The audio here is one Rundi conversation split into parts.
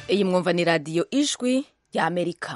iyi mwumva ni radiyo ijwi ya amerika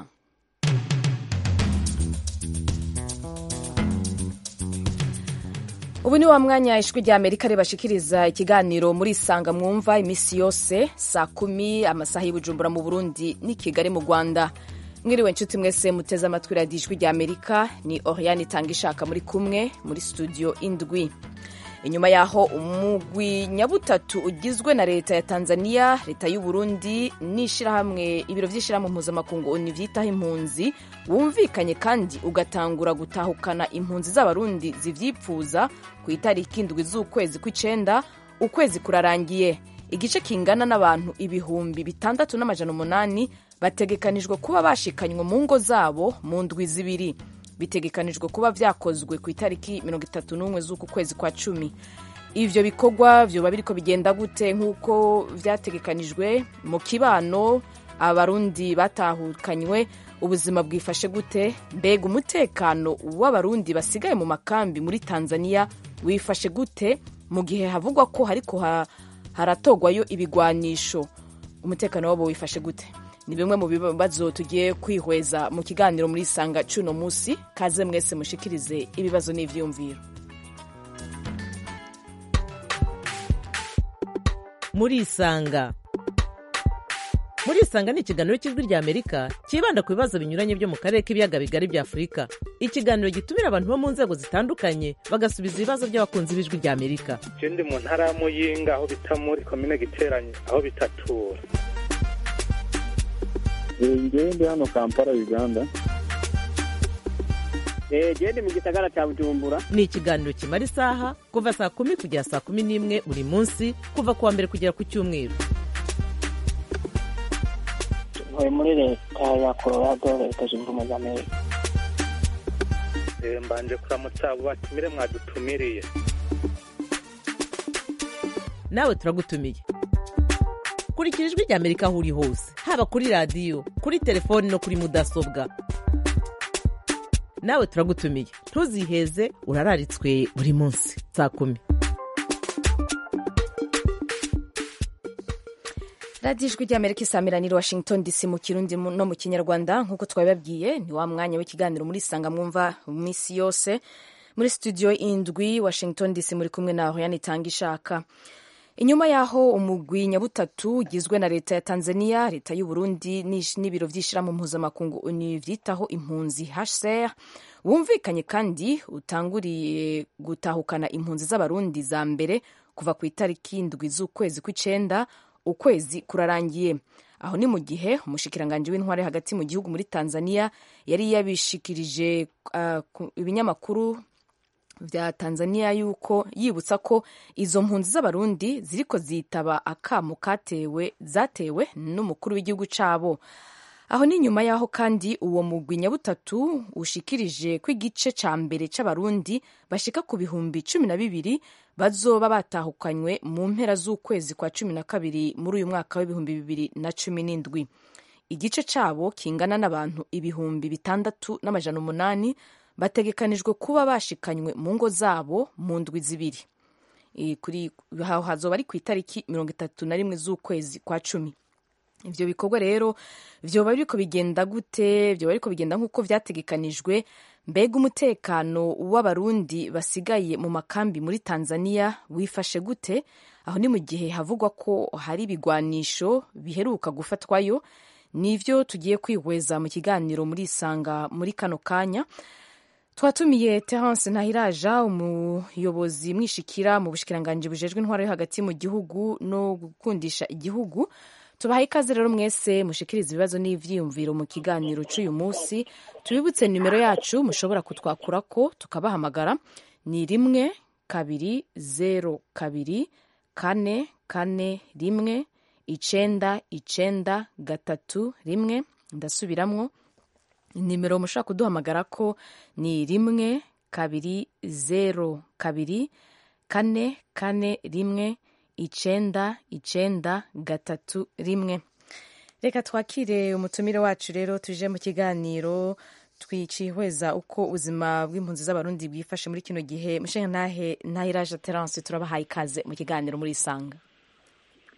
ubu ni wa mwanya ijwi rya amerika ribashikiriza ikiganiro muri isanga mwumva iminsi yose saa kumi amasaha y'ubujumbura mu burundi n'i kigali mu rwanda mwiriwe nshuti mwese muteze amatwi radiyo ijwi rya amerika ni oriane itanga ishaka muri kumwe muri studio indwi inyuma yaho umugwi nyabutatu ugizwe na leta ya tanzania leta y'u burundi n'ishyirahamwe ibiro by'ishyirahamwe mpuzamakungu oni byitaho impunzi wumvikanye kandi ugatangura gutahukana impunzi z'abarundi zivyipfuza ku itariki indwi z'ukwezi kw'icenda ukwezi kurarangiye igice kingana n'abantu ibihumbi bitandatu n'amajana umunani bategekanijwe kuba bashikanywe mu ngo zabo mu ndwi zibiri bitegekanijwe kuba vyakozwe ku itariki mirongo itatu n'umwe z'uku kwezi kwa cumi ivyo bikorwa vyoba biriko bigenda gute nk'uko vyategekanijwe mu kibano abarundi batahukanywe ubuzima bwifashe gute mbega umutekano w'abarundi basigaye mu makambi muri tanzania wifashe gute mu gihe havugwa ko hariko haratogwayo ibigwanisho umutekano wabo wifashe gute ni bimwe mu bibazo tugiye kwihweza mu kiganiro muri isanga cuno musi kaze mwese mushikirize ibibazo n'ivyiyumviro muri isanga muri isanga ni ikiganiro cy'ijwi rya amerika cyibanda ku bibazo binyuranye byo mu karere k'ibiyaga bigari bya afurika ikiganiro gitumira abantu bo mu nzego zitandukanye bagasubiza ibibazo by'abakunzi b'ijwi rya amerika je ndi mu ntara ya muyinga aho bita muri komine giteranye aho bitatura ngewe ndi hano kampala uganda gende mu gisagara cya bujumbura ni ikiganiro kimara isaha kuva saa kumi kugera saa kumi n'imwe buri munsi kuva ku wa mbere kugera ku cyumweru ntuye muri leta ya colorado leta zunze ubumwe za amerika mbanje kuramutsa abo batumire mwadutumiriye nawe turagutumiye kurikira ijwi rya amerika aho uri hose haba kuri radiyo kuri telefoni no kuri mudasobwa nawe turagutumiye ntuziheze urararitswe buri munsi saa kumi radiyo ijwi rya amerika isamiraniye washington dc mu kirundi no mu kinyarwanda nk'uko twabibabwiye ni wa mwanya w'ikiganiro muri isanga mwumva minsi yose muri studio indwi washington dc muri kumwe na hoyani itanga ishaka inyuma y'aho umugwi nyabutatu ugizwe na leta ya tanzania leta y'u burundi n'ibiro by'ishyirahamwe mpuzamakungu oni vyitaho impunzi hcr wumvikanye kandi utanguriye gutahukana impunzi z'abarundi za mbere kuva ku itariki indwi z'ukwezi kw'icenda ukwezi kurarangiye aho ni mu gihe umushikiranganji w'intware hagati mu gihugu muri tanzania yari yabishikirije uh, ibinyamakuru vya Tanzania yuko yibutsa ko izo mpunzi z'abarundi ziriko zitaba akamo katewe zatewe n'umukuru w'igihugu cabo aho ni nyuma yaho kandi uwo mugwi nyabutatu ushikirije ko igice ca mbere c'abarundi bashika ku bihumbi cumi na bibiri bazoba batahukanywe mu mpera z'ukwezi kwa cumi na kabiri muri uyu mwaka w'ibihumbi bibiri na cumi n'indwi igice cabo kingana n'abantu ibihumbi bitandatu n'amajana umunani bategekanijwe kuba bashikanywe mu ngo zabo mu ndwi zibiri kuri aho hazoba ari ku itariki mirongo itatu na rimwe z'ukwezi kwa cumi ivyo bikorwa rero vyoba biriko bigenda gute vyoba biriko bigenda nk'uko vyategekanijwe mbega umutekano w'abarundi basigaye mu makambi muri tanzania wifashe gute aho ni mu gihe havugwa ko hari ibigwanisho biheruka gufatwayo nivyo tugiye kwihweza mu kiganiro muri isanga muri kano kanya twatumiye terence ntahiraja umuyobozi mwishikira mu bushikiranganji bujejwe intwaro yo hagati mu gihugu no gukundisha igihugu tubahaye ikaze rero mwese mushikiriza ibibazo n'ivyiyumviro mu kiganiro c'uyu munsi tubibutse nimero yacu mushobora kutwakurako tukabahamagara ni rimwe kabiri zero kabiri kane kane rimwe icenda icenda gatatu rimwe ndasubiramwo nimero mushobora kuduhamagara ko ni rimwe kabiri zero kabiri kane kane rimwe icenda icenda gatatu rimwe reka twakire umutumire wacu rero tuje mu kiganiro twicihweza uko ubuzima bw'impunzi z'abarundi bwifashe muri kino gihe mushenga ntahe ntahiraje terence turabahaye ikaze mu kiganiro muri isanga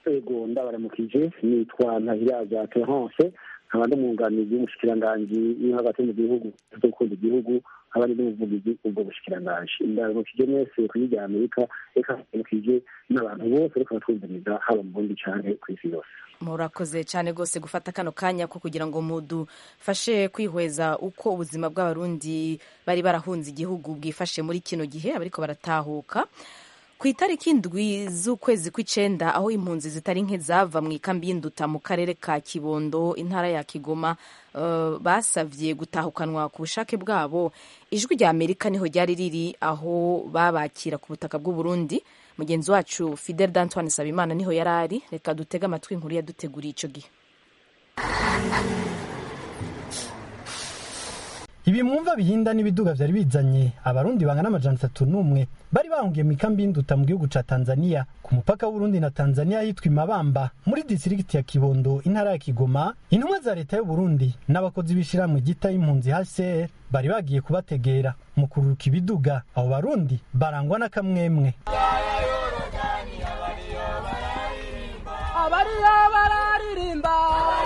ego ndabaramukije nitwa ntahiraza terence nkaba ndi umwunganizi w'umushikiranganji uri hagati mu gihugu zo gukunda igihugu nkaba ndi n'umuvugizi ubwo bushikiranganji ndaramukije mwese ku isi rya amerika reka ndaramukije n'abantu bose reka batwumviriza haba mu burundi canke ku isi yose murakoze cyane rwose gufata kano kanya ko kugira ngo mudufashe kwihweza uko ubuzima bw'abarundi bari barahunze igihugu bwifashe muri kino gihe abariko baratahuka ku itariki indwi z'ukwezi kw'icenda aho impunzi zitari nke zava mu ikambi y'induta mu karere ka kibondo intara ya kigoma uh, basavye gutahukanwa ku bushake bwabo ijwi rya amerika niho ryari riri aho babakira ku butaka bw'uburundi mugenzi wacu fidel d'antoine sabimana niho yari ari reka dutege amatwi inkuru yaduteguriye ico gihe ibi mwumva bihinda n'ibiduga vyari bizanye abarundi bangana amajana atatu n'umwe bari bahungiye mu ikambi y'induta mu gihugu ca tanzania ku mupaka w'uburundi na tanzania hitwa imabamba muri disirigiti ya kibondo intara ya kigoma intumwa za leta y'uburundi n'abakozi b'ishirahamwe gita y'impunzi hcr bari bagiye kubategera mu kururuka ibiduga abo barundi barangwa n'akamwemwe abariyo bararirimba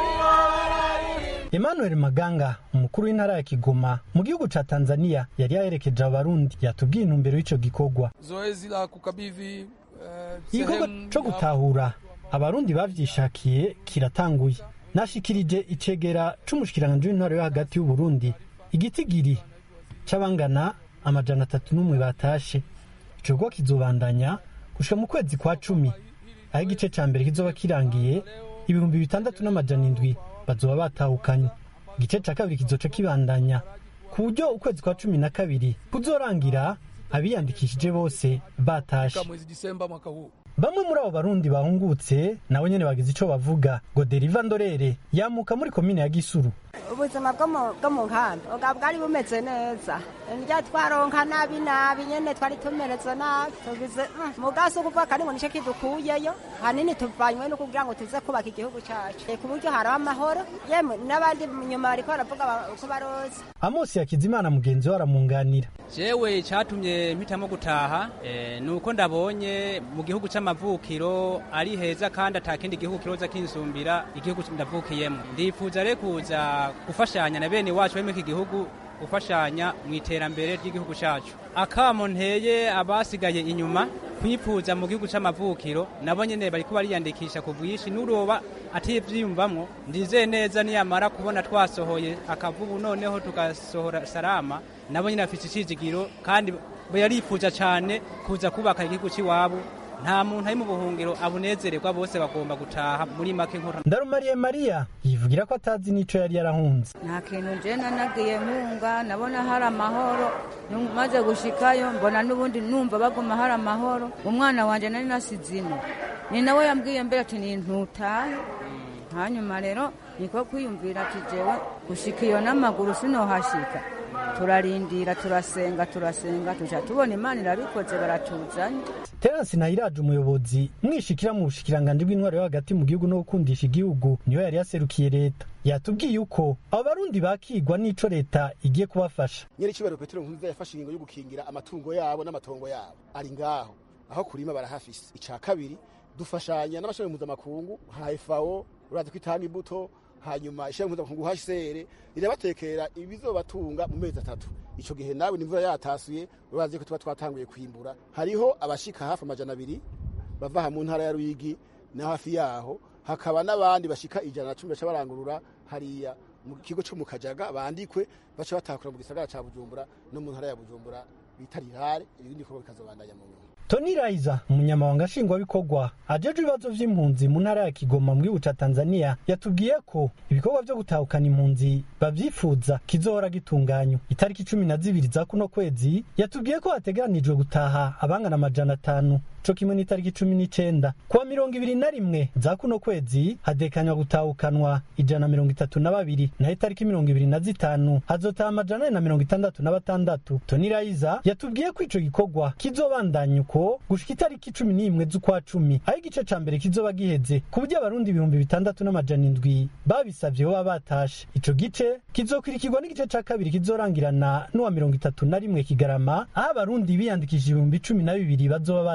emmanuel maganga umukuru w'intara ya kigoma mu gihugu ca tanzania yari yaherekeje abarundi yatubwiye intumbero y'ico gikorwa zoezi la kukabidhi eh, igikorwa sehemu co ya- gutahura abarundi bavyishakiye kiratanguye nashikirije icegera c'umushikiranganji w'intwaro yo hagati y'uburundi igitigiri c'abangana amajana atatu n'umwe batashe ico gikorwa kizobandanya gushika mu kwezi kwa cumi aho igice ca mbere kizoba kirangiye ibihumbi bitandatu n'amajana indwi bazoba batahukanye igice ca kabiri kizoca kibandanya ku buryo ukwezi kwa cumi na kabiri kuzorangira abiyandikishije bose batashe mwezi Disemba mwaka huu. bamwe muri abo barundi bahungutse nabo nyene bagize ico bavuga ngo deriva ndorere yamuka muri komine ya gisuru ubuzima bwo mu- bwo mu nkambi ubwa bwari bumeze neza ndya twaronka nabi nabi nyene twari tumereze nabi tugize mm, mugasi ukuvuga kari ngo nico kidukuyeyo hanini tuvanywe no kugira ngo tuze kubaka igihugu cacu Eh, ku buryo haraba amahoro yemwe n'abandi nyuma bariko baravuga ba- uko baroza amosi yakizimana mugenzi we aramunganira jewe cyatumye mpitamo gutaha eh, ni uko ndabonye mu gihugu c'amavukiro ari heza kandi atakindi gihugu kiroza kinsumbira igihugu ndavukiyemo ndifuza rero kuza gufashanya na bene wacu bari muri iki gihugu gufashanya mu iterambere ry'igihugu cacu akamo nteye abasigaye inyuma kwifuza mu gihugu c'amavukiro nabo nyene bariko bariyandikisha ku bwinshi n'uroba ativyiyumvamwo ndizeye neza niyamara kubona twasohoye akavubu noneho tugasohora salama nabo nyene bafise icizigiro kandi yarifuza cane kuza kubaka igihugu c'iwabo nta muntu ari mu buhungiro abunezererwa bose bagomba gutaha muri make nkora ndarumariye mariya yivugira ko atazi n'ico yari yarahunze nta kintu njena nagiye nkunga nabona hari amahoro Nu- maze gushikayo mbona n'ubundi numva baguma hari amahoro umwana wanje nari nasize ino ni nawe yambwiye mbere ati nintutahe hanyuma rero niko kwiyumvira ati jewe gushika iyo n'amaguru sinohashika turarindira turasenga turasenga tuja tubona imana irabikoze baratuzanye terence nahiraje umuyobozi mwishikira mu bushikiranganji bw'intwaro yo hagati mu gihugu no gukundisha igihugu niyo yari yaserukiye leta yatubwiye uko abo barundi bakigwa n'ico leta igiye kubafasha nyir'icyubahiro petero nkurunziza yafashe ingingo yo gukingira amatungo yabo n'amatongo yabo ari ngaho aho kurima barahafise ica kabiri dufashanya n'amashami mpuzamakungu nka FAO urazi ko itanga imbuto hanyuma ishami mpuzamakungu HCR rirabatekera ibizobatunga mu mezi atatu ico gihe nawe nimvura yatasuye urazi ko tuba twatanguye kwimbura hariho abashika hafi amajana abiri bava aha mu ntara ya Ruyigi na hafi yaho hakaba n'abandi bashika ijana na cumi baca barangurura hariya mu kigo cyo mu Kajaga bandikwe baca batakura mu gisagara ca Bujumbura no mu ntara ya Bujumbura bita Rirare ibindi bikorwa bikazobandanya mu nyuma tony raiza umunyamabanga nshingwabikorwa ajejwe ibibazo vy'impunzi mu ntara ya kigoma mu gihugu ca tanzania yatubwiye ko ibikorwa vyo gutahukana impunzi bavyifuza kizohora gitunganywa itariki cumi na zibiri za kuno kwezi yatubwiye ko hategeranijwe gutaha abangana amajana atanu co kimwe n'itariki cumi n'icenda kuwa mirongo ibiri na rimwe za kuno kwezi hadekanywa gutahukanwa ijana na mirongo itatu na babiri naho itariki mirongo ibiri na zitanu hazotaha amajana ane na mirongo itandatu na batandatu tony raiza yatubwiye ko ico gikorwa kizobandanya uko gushika itariki cumi n'imwe z'ukwa cumi aho igice ca mbere kizoba giheze ku buryo abarundi ibihumbi bitandatu n'amajana indwi babisavye boba batashe ico gice kizokwirikirwa n'igice ca kabiri kizorangirana n'uwa mirongo itatu na rimwe kigarama aho abarundi biyandikishije ibihumbi cumi na bibiri bazoba batashe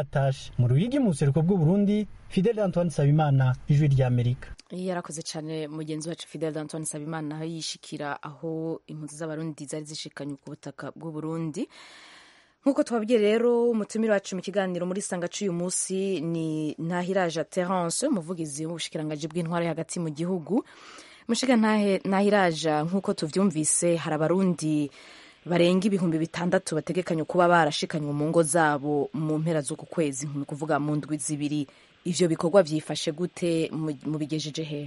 lubumbashi mu ruyigi mu buseruko bw'uburundi fidel antoine sabimana ijwi ry'amerika yarakoze cyane mugenzi wacu fidel antoine sabimana aho yishikira aho impunzi z'abarundi zari zishikanye ku butaka bw'uburundi nk'uko twabwiye rero umutumire wacu mu kiganiro muri sanga cy'uyu munsi ni ntahiraje terence umuvugizi w'ubushikirangaji bw'intwari hagati mu gihugu mushiga ntahiraja nk'uko tuvyumvise hari abarundi barenga ibihumbi bitandatu bategekanye kuba barashikanywe mu ngo zabo mu mpera z'uku kwezi ni kuvuga mu ndwi zibiri ivyo bikorwa vyifashe gute mubigejeje hehe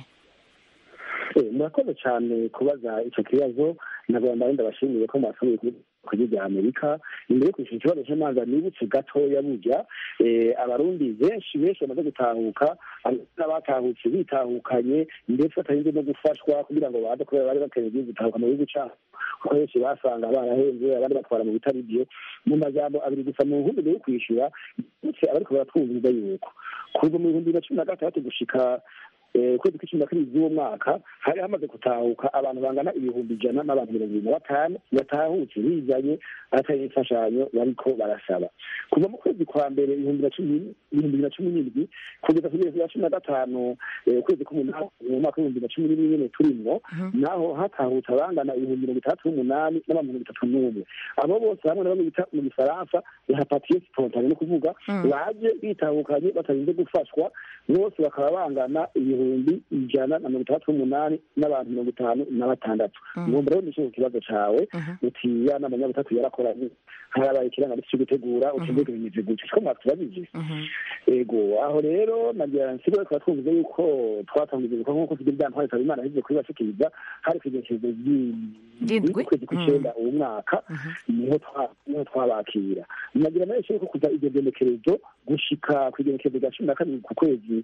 murakoze cyane kubaza icyo kibazo nabwo ndarinda bashimiye ko mwasubiye kuri rya amerika imbere yo kwishyura ikibazo cy'amazi nibutse gatoya burya abarundi benshi benshi bamaze gutahuka n'abatahutse bitahukanye ndetse batarinze no gufashwa kugira ngo baze kubera bari bakeneye igihugu gutahuka mu gihugu cyabo kuko benshi basanga barahenze abandi batwara mu bitari byo mu majambo abiri gusa mu nkumbi yo kwishyura ndetse abariko baratwumviza yuko kuva mu bihumbi bibiri na cumi na gatandatu gushika ukwezi kw'icumi na kabiri z'uwo mwaka hari hamaze gutahuka abantu bangana ibihumbi ijana n'abantu mirongo ibiri na batanu batahutse bizanye atari imfashanyo bariko barasaba kuva mu kwezi kwa mbere ibihumbi bibiri na cumi n'indwi kugeza ku bihumbi bya cumi na gatanu ukwezi k'umunani mu mwaka w'ibihumbi bibiri na cumi n'imwe nyene turimwo naho hatahutse abangana ibihumbi mirongo itandatu n'umunani n'abantu mirongo itatu n'umwe abo bose hamwe na bamwe bita mu gifaransa hapatiye spontane no kuvuga baje bitahukanye batarinze gufashwa bose bakaba bangana ibihumbi ibihumbi ijana na mirongo itandatu n'umunani n'abantu mirongo itanu na batandatu ngomba rero nishe ku kibazo cawe uti ya nama nyabutatu yarakoranye harabaye ikirangamisi cyo gutegura uti mbega bimeze gutya ko mwatubajije ego aho rero nagira nsigo reka twumvize yuko twatangije ibikorwa nk'uko tugira ibyantwari ikaba imana yagize kubibashikiriza hari kwigenekerezo ry'ukwezi kw'icenda uwo mwaka niho twabakira nagira nayo yuko kuva iryo genekerezo gushika ku igenekerezo rya cumi na kabiri ku kwezi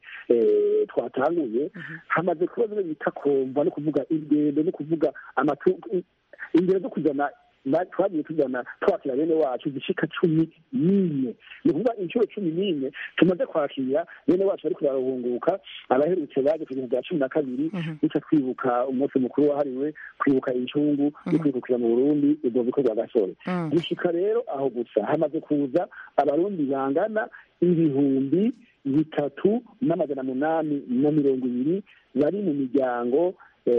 twatanguye hamaze kuba bimwe bita kumva no kuvuga ingendo no kuvuga ingendo zo kujana twagiye tujyana twakira bene wacu zishika cumi n'imwe ni ukuvuga inshuro cumi n'imwe tumaze kwakira bene wacu bariko bararuhunguka abaherutse baje ku bintu bya cumi na kabiri duca twibuka umunsi mukuru wahariwe kwibuka incungu no kwikukira mu burundi ubwo bikorwa gasore gushika rero aho gusa hamaze kuza abarundi bangana ibihumbi bitatu n'amajana munani na mirongo ibiri bari mu miryango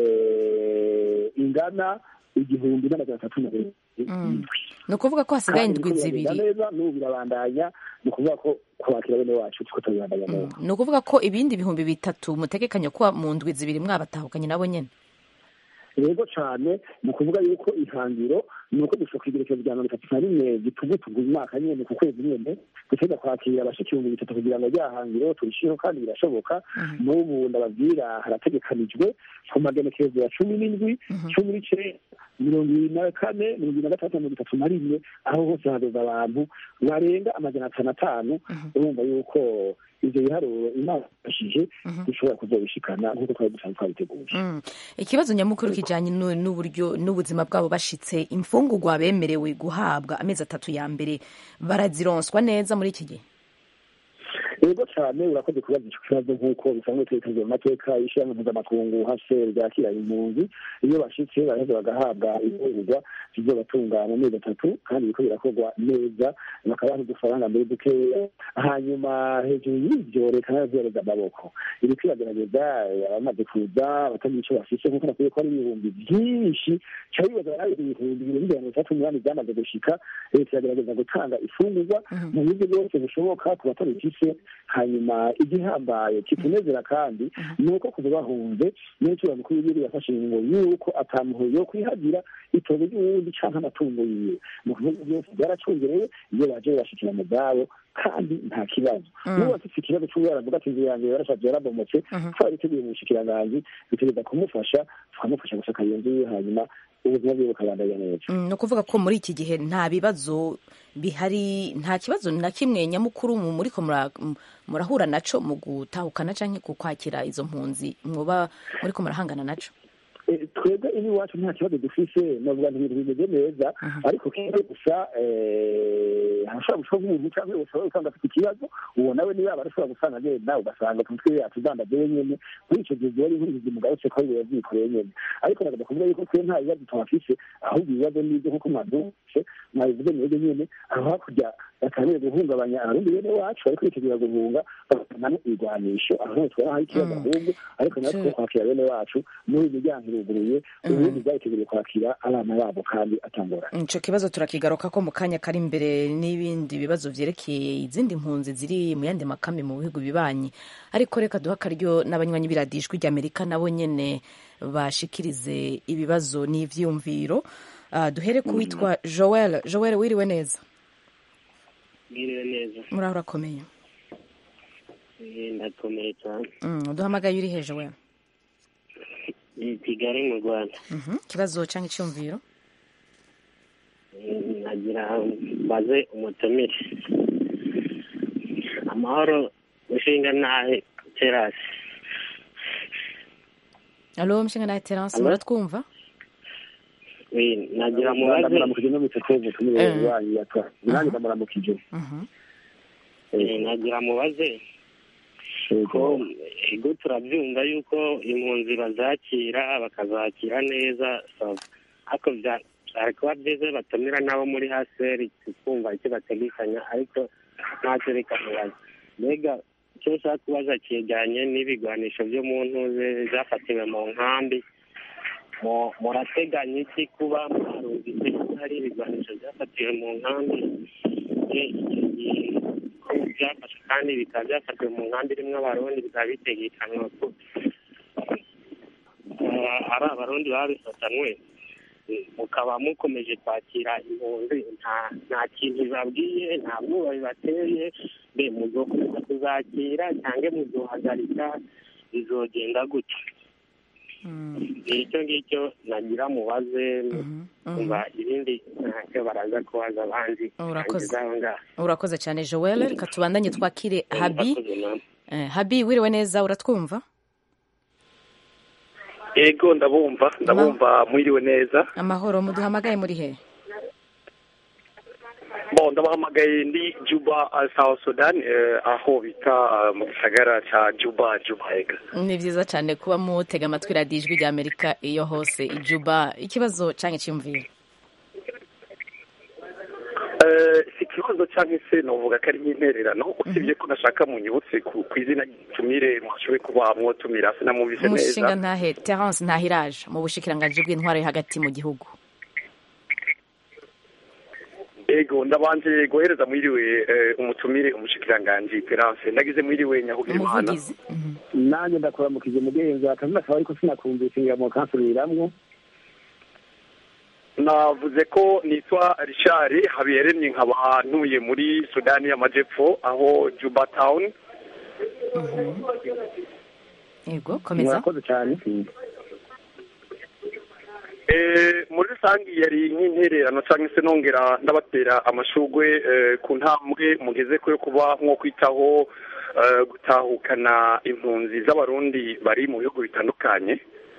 ingana igihumbi n'amajana atatu na mirongo ni ukuvuga ko hasigaye indwi zibiri neza n'ubu birabandanya ni ukuvuga ko kwakira bene wacu tuko tubibandanya neza ni ukuvuga ko ibindi bihumbi bitatu mutegekanya kuba mu ndwi zibiri mwabatahukanye nabo nyene rego cyane ni ukuvuga yuko ihangiro ni uko dushobora kwigerekezo rya mirongo itatu na rimwe gitugutugu umwaka nyene ku kwezi nyene duteza kwakira abashika ibihumbi bitatu kugira ngo rya hangiro turishireho kandi birashoboka n'ubu ndababwira harategekanijwe ku magenekerezo ya cumi n'indwi cumi n'icenda mirongo ibiri na kane mirongo ibiri na gatandatu mirongo itatu na rimwe aho hose hahagaze abantu barenga amajana atanu atanu urumva yuko ivyo biharuro imana ifashije dushobora kuzobishikana nk'uko twari dusanzwe twabiteguye ikibazo nyamukuru kijanye n'uburyo n'ubuzima bwabo bashitse imfungurwa bemerewe guhabwa amezi atatu ya mbere barazironswa neza muri iki gihe yego cyane urakoze kubaza icyo kibazo nk'uko bisanzwe twerekejwe mu mateka y'ishyirahamwe mpuzamakungu hcr ryakira impunzi iyo bashitse baraheza bagahabwa imfungurwa zizobatunga mu mezi atatu kandi biriko birakorwa neza bakabaha udufaranga mbere dukeya hanyuma hejuru y'ivyo leta nayo zihereza amaboko iriko iragerageza abamaze kuza batagira ico bafise nk'uko nakwiye ko ari ibihumbi vyinshi ca bibaza ari ibihumbi bibiri mirongo itatu n'umunani vyamaze gushika leta iragerageza gutanga ifungurwa mu buryo bwose bushoboka ku batabifise hanyuma igihambaye kitunezera kandi ni uko kuva bahunze n'icura mukuru w'igihugu yafashe ingingo y'uko atamuho yo kwihagira itongo ry'uwundi canke amatungo yiwe mu kuvuga byose byaracungerewe iyo baje bashikira mu bwabo kandi nta kibazo n'ubu afite ikibazo cy'uwo aravuga ati inzu yanjye yarashaje yarabomotse twariteguye mu bushikiranganji dutegereza kumufasha tukamufasha gusaka iyo nzu yiwe hanyuma ubuzima bwiwe bukabandanya neza ni ukuvuga ko muri iki gihe nta bibazo bihari nta kibazo na kimwe nyamukuru muriko murahura naco mu gutahukana canke ku kwakira izo mpunzi mwoba muriko murahangana naco twebwe ibi iwacu nta kibazo dufise navuga nti ibintu bimeze neza ariko kimwe gusa harashobora gushobora nk'umuntu cyangwa ushobora gusanga afite ikibazo uwo nawe niba aba arashobora gusanga agenda ugasanga ku mutwe yacu udandaje nyene muri ico gihe ziba ari nk'ubuzima mugarutse ko biba vyikoreye nyene ariko nagomba kuvuga yuko twe nta bibazo tuhafise ahubwo ibibazo n'ibyo nk'uko mwabyumvise mwabivuze mwebwe nyene aho hakurya batangiye guhungabanya abarundi bene wacu bariko bitegura guhunga bakanamo ibigwanisho aho niho twari hari ikibazo ahubwo ariko natwe kwakira bene wacu n'ubu imiryango iruguruye ubundi bwariteguriye kwakira abana babo kandi atangoranye ico kibazo turakigaruka ko mu kanya kari imbere n'ibindi bibazo vyerekeye izindi mpunzi ziri mu yandi makambi mu bihugu bibanyi ariko reka duha akaryo n'abanywanyi b'iradijwi ry'amerika nabo nyene bashikirize ibibazo n'ivyiyumviro uh, duhere ku witwa joel joel wiriwe neza mwiriwe neza muraho urakomeye Eh, ndakomeye cyane mm, uduhamagaye uri he joel i kigali mu rwanda Mhm, ikibazo canke iciyumviro Eh, nagira baze umutumire amahoro ushinga nahe terasi alo mshinga naye terence Alo? muratwumva Oui, nagira mubaze ndamuramukije no bitatu ubutumire Eh. wanyu yatwa nanjye ndamuramukije Mhm. Eh, nagira mubaze ko ego turabyumva yuko impunzi bazakira bakazakira neza sawa ariko bya- byari kuba byiza batumira n'abo muri haseri tukumva icyo bategekanya ariko ntacyo reka mubaze mbega icyo ushaka kubaza cyegeranye n'ibigwanisho byo mu ntuze byafatiwe mu nkambi Mu- murateganya iki kuba mwarumvise ko hari ibigwanisho byafatiwe mu nkambi Eh, icyo gihe ko byafashwe kandi bikaba byafatiwe mu nkambi irimo abarundi bikaba bitegekanywa ko eh, ari abarundi babifatanywe eh, mukaba mukomeje kwakira impunzi nta nta kintu bibabwiye nta bwoba bibateye mbe muzokomeza kuzakira cyangwa muzohagarika bizogenda gutya icyo ngicyo nagira mubaze kumva ibindi ntacyo baraza kubaza abandi Urakoze. nangiza aho ngaho urakoze cyane joel reka tubandanye twakire habi Murakoze namwe. Eh, habi wiriwe neza uratwumva ego ndabumva ndabumva mwiriwe neza amahoro muduhamagaye muri he bo ndabahamagaye ndi juba uh, south sudan eh, aho bita uh, mu gisagara ca juba juba ega ni byiza cyane kuba mutega amatwi radiyo ijwi rya amerika iyo hose ijuba ikibazo canke cyiyumviro Eh, si ikibazo cyangwa se novuga ko ari nk'intererano usibye ko nashaka munyibutse ku ku izina ry'itumire mwashoboye kuba mwotumira sinamwumvise umushinga neza ntahe terence ntahiraje mu bushikiranganji bw'intwaro yo hagati mu gihugu ego ndabanje guhereza mwiriwe eh, umutumire umushikiranganji Terence ndagize mwiriwe nyahugira imana umuvugizi nanjye ndakuramukije mugenzi akazi nakaba ariko sinakumvise ngira mu kansubiramwo navuze ko nitwa Richard Habiyaremye nkaba ntuye muri Sudani y'Amajepfo aho Juba Town yego komeza murakoze cyane Eh, muri rusange yari nk'intererano cyangwa se nongera ndabatera amashugwe eh, ku ntambwe mugeze ko yo kuba nko kwitaho eh, gutahukana impunzi z'abarundi bari mu bihugu bitandukanye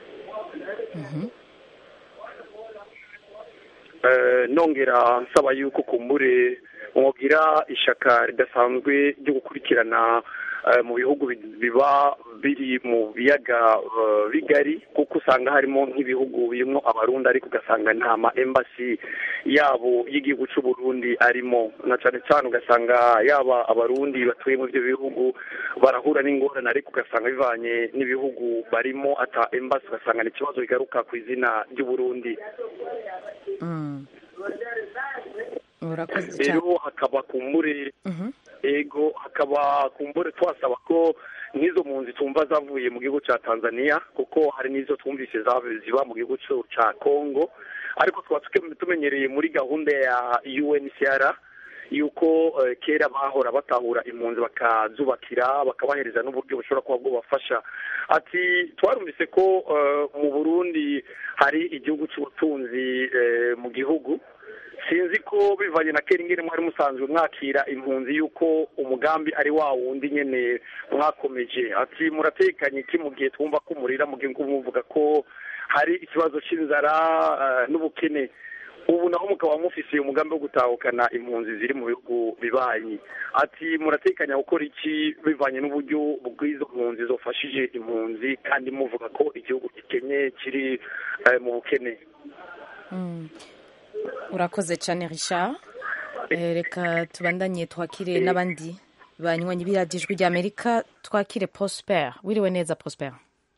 Eh, nongera nsaba yuko kumbure mwogira ishaka ridasanzwe ryo gukurikirana eh, mu bihugu bi- biba biri mu biyaga eh, bigari kuko usanga harimo nk'ibihugu birimo abarundi ariko ugasanga nta ma embassy yabo y'igihugu cy'u Burundi arimo na cyane cyane ugasanga yaba abarundi batuye mu ibyo bihugu barahura n'ingorane ariko ugasanga bivanye n'ibihugu barimo ata embassy ugasanga ni ikibazo bigaruka ku izina ry'u Burundi Mm. urakoze cyane rero hakaba kumbure ego hakaba kumbure twasaba ko nk'izo mpunzi tumva zavuye mu gihugu cya tanzania kuko hari n'izo twumvise zavuye ziba mu gihugu cyo- cya congo ariko twaba tuke- tumenyereye muri gahunda ya uncr yuko eh, kera bahora batahura impunzi bakazubakira bakabahereza n'uburyo bushobora kuba bwubafasha ati twarumvise ko eh, mu burundi hari igihugu cy'ubutunzi eh, mu gihugu sinzi ko bivanye na kera ingene mwari musanzwe mwakira impunzi yuko umugambi ari wa wundi nyene mwakomeje ati muratekanye iki mu gihe twumva ko murira mu gihe muvuga ko hari ikibazo c'inzara eh, n'ubukene ubu naho mukaba mufise umugambi wo gutahukana impunzi ziri mu bihugu bibanyi ati muratekanya gukora iki bivanye n'uburyo bw'izo mpunzi zofashije impunzi kandi muvuga ko igihugu gikenye kiri eh, mu bukene Mm. urakoze cyane richard Eh, reka tubandanye twakire n'abandi banywanyi b'iradiyo ijwi rya amerika twakire prosper wiriwe neza prosper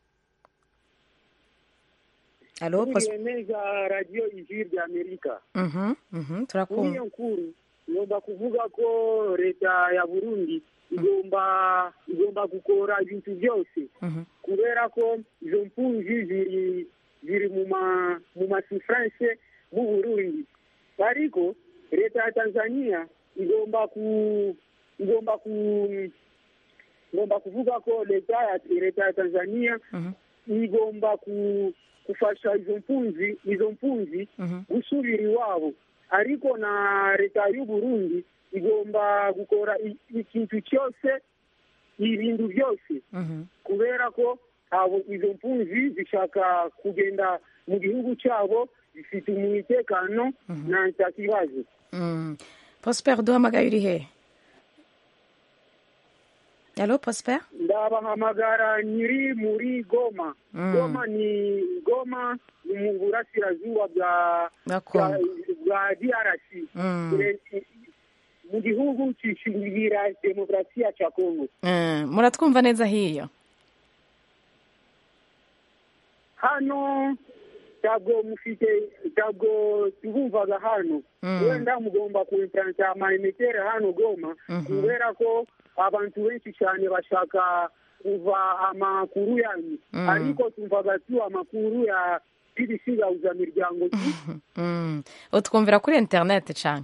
alo prosper Uriye neza radiyo ijwi rya amerika Mhm, mhm, muri turakumva iyo nkuru ngomba kuvuga ko leta ya burundi igomba igomba gukora ibintu byose Mhm, kubera ko izo mpunzi ziri ziri mu ma mu masifranse mu burundi ariko leta ya tanzania igomba ku igomba ku igomba kuvuga ko leta ya leta ya tanzania mhm, igomba ku kufasha izo mpunzi izo mpunzi mhm, gusubira iwabo ariko na leta y'u Burundi igomba gukora i- ikintu cyose ibintu byose mhm. kubera ko abo izo mpunzi zishaka kugenda mu gihugu cyabo zifite umutekano nta nta kibazo Mm. prosper duhamagaye uri he alo prosper ndabahamagara nyiri muri goma Mm. goma ni goma ni mu burasirazuba bwa Bwa bwa Congo. bwa drc Mm. Eh, mu gihugu cishingira demokarasiya ca kongo Mm, muratwumva neza hiyo hano ntabwo mufite ntabwo tubumvaga hano Mm. wenda mugomba kuimplanta amaemetere hano goma Mhm. kubera ko abantu benshi cyane bashaka kuva amakuru yanyu Mm. ariko tumvaga tu amakuru ya bbc gahuza miryango tu Mm. utwumvira kuri interineti cyane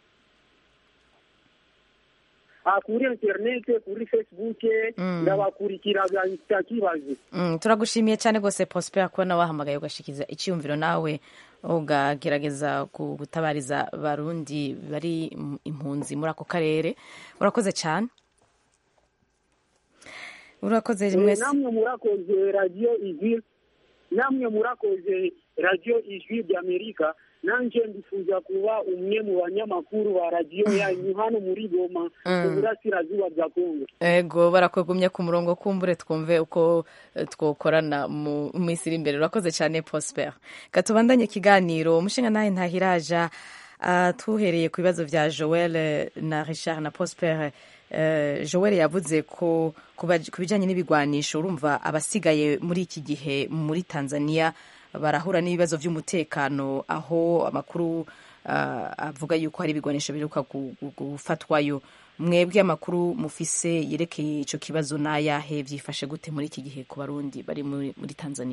Ah, kuri interinete kuri facebook Mm. ndabakurikiraga nta kibazo Mm, turagushimiye cyane rwose prosper kubona wahamagaye ugashikiza icyiyumviro nawe ugagerageza gu- gutabariza barundi bari im- impunzi muri ako karere urakoze cyane urakoze Eh, mwese namwe murakoze radiyo ijwi namwe murakoze radiyo ijwi ry'amerika nanje ndifuza kuba umwe mu banyamakuru ba radiyo yanyu hano muri goma mu Mm. burasirazuba bwa kongo ego barakugumye ku murongo kumbure twumve uko eh, twokorana mu minsi iri imbere urakoze cyane prosper katubandanye ikiganiro umushinga nawe ntahiraja ah, tuhereye ku bibazo bya joel eh, na richard na prosper eh, joel yavuze ko ku baj- ku bijyanye n'ibigwanisho urumva abasigaye muri iki gihe muri tanzania barahura n'ibibazo by'umutekano aho amakuru ah, avuga yuko hari ibigwanisho biheruka gu- gu- gufatwayo mwebwe amakuru mufise yerekeye icyo kibazo n'ayahe byifashe gute muri iki gihe ku barundi bari muri muri tanzania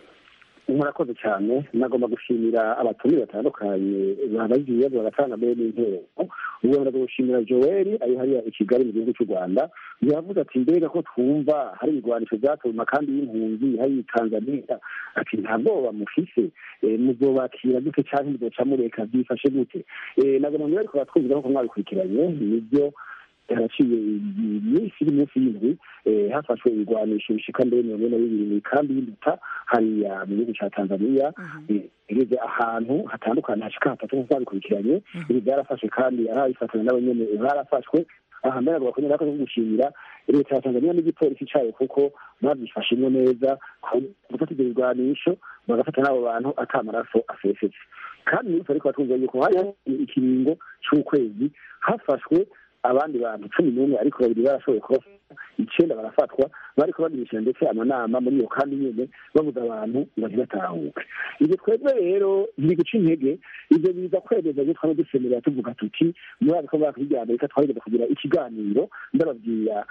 murakoze cyane nagomba gushimira abatumire batandukanye babagize ibibazo bagatanga mbere n'intero ubu ndaga gushimira joel ari hariya i kigali mu gihugu cy'u rwanda yavuze ati mbega ko twumva hari ibigwanisho byatowe mu makambi y'impunzi hari i tanzania ati nta bwoba mufise eh, muzobakira gute cyangwa muzoca mureka byifashe gute Eh, nagomba mbere ariko batwumvira ko mwabikurikiranye nibyo haraciye iminsi iri munsi y'indwi eh, hafashwe ibigwanisho bishika mbere mirongo ine na bibiri mu ikambi y'induta hariya mu gihugu ca tanzania eh, igeze ahantu hatandukanye hashika hatatu nk'uko babikurikiranye ibi byarafashe kandi arabifatanya nabo nyene barafashwe aha mbere avuga ko nyine ko gushimira leta ya tanzania n'igipolisi cayo kuko babyifashemwo neza gufata ibyo bigwanisho bagafata n'abo bantu ata amaraso asesetse kandi muri ariko batumva yuko hari ikiringo c'ukwezi hafashwe abandi bantu cumi n'umwe ariko babiri barashoboye kubafata icenda barafatwa bariko bagirisha ndetse amanama muri iyo kandi nyene babuza abantu ngo ntibatahuke ibyo twebwe rero biri guca intege ibyo biza kwemeza ibyo twaba dusemerera tuvuga tuti muri ako mwaka w'iryamerika twarigeze kugira ikiganiro ndababwira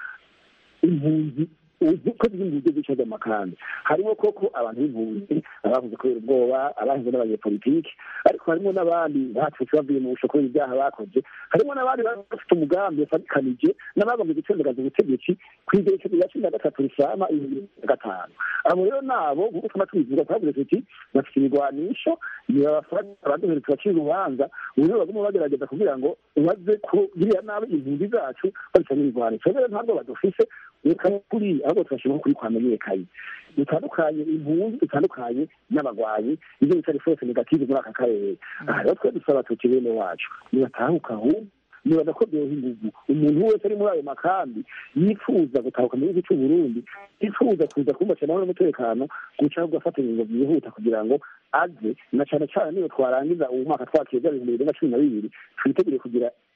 impunzi ko ziri mu buryo bw'icyo by'amakambi harimo koko abantu b'impunzi abavuze kubera ubwoba abahinze n'abanyepolitiki ariko harimo n'abandi batutse bavuye mu busho kubera ibyaha bakoze harimo n'abandi baba bafite umugambi bafatikanije n'abagomba gutembagaza ubutegetsi ku igerekezo rya cumi na gatatu risama ibihumbi bibiri na gatanu abo rero nabo nk'uko twaba tubivuga twavuze tuti bafite ibigwanisho nibabafata abaduhere tubacira urubanza ubu rero baguma bagerageza kugira ngo baze ko biriya nabi impunzi zacu babisa n'ibigwanisho rero ntabwo badufise reka kuri ahubwo turashima kuri kwamenyekanye dutandukanye impunzi dutandukanye n'abagwanyi ibyo bita force negative muri aka karere aha rero twe dusaba tuti bene wacu nibatahuka ahubwo nibaza ko byoha ingugu umuntu wese ari muri ayo makambi yifuza gutahuka mu gihugu cy'u Burundi yifuza kuza kumbaca nawe n'umutekano guca ahubwo afata ingingo byihuta kugira ngo aze na cyane cyane niyo twarangiza uwo mwaka twakeza ibihumbi bibiri na cumi na bibiri twitegure kugira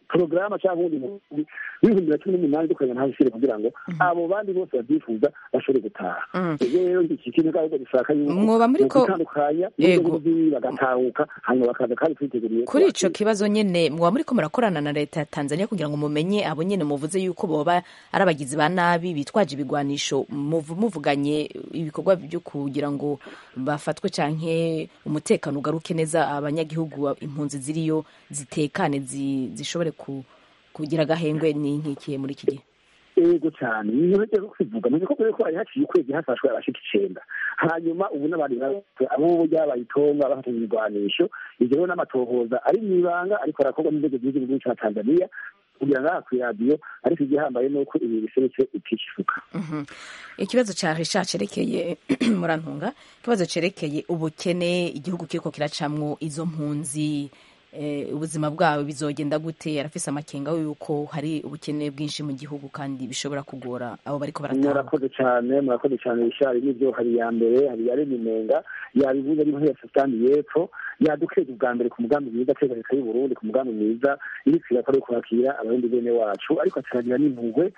porogaramu cyangwa ubundi mugambi w'ibihumbi na cumi n'umunani dukoranye na hasire kugira ngo abo bandi bose babyifuza bashobore gutaha ibyo rero iki kintu ahubwo dushaka yuko Mwoba muriko- gutandukanya Yego. n'ibyo bagatahuka hanyuma bakaza kandi twiteguriye kuri ico kibazo nyene muba muriko murakorana na leta ya Tanzania kugira ngo mumenye abo nyene muvuze yuko boba ari abagizi ba nabi bitwaje ibigwanisho muvu- muvuganye ibikorwa byo kugira ngo bafatwe canke umutekano ugaruke neza abanyagihugu impunzi ziriyo zitekane zi- zishobore ku, kugira agahengwe ni nkikiye muri iki gihe ego cyane niyo rero kwivuga mu bikorwa ko hari haciye ukwezi hafashwe abashika icenda hanyuma ubu n'abandi bafashwe abo byabaye itonga bafatanye ibigwanisho ivyo rero n'amatohoza ari mw'ibanga ariko arakorwa n'inzego z'igihugu ca tanzania kugira ngo aha kw'iradiyo ariko igihambaye ni uko ibi biserutse itishifuka Mhm. ikibazo ca risha cerekeye murantunga ikibazo cerekeye ubukene igihugu kiriko kiracamwo izo mpunzi eh, ubuzima bwawe bizogenda gute arafise amakenga yuko hari ubukene bwinshi mu gihugu kandi bishobora kugora abo bariko barataha murakoze cyane murakoze cyane bishari n'ibyo hari iya mbere hari iya remimenga yabivuze ari nk'iya sudani y'epfo yadukeje ubwa mbere ku mugambi mwiza ateza leta y'u Burundi ku mugambi mwiza iriko irakora yo kwakira abarundi bene wacu ariko ataragira n'impuhwe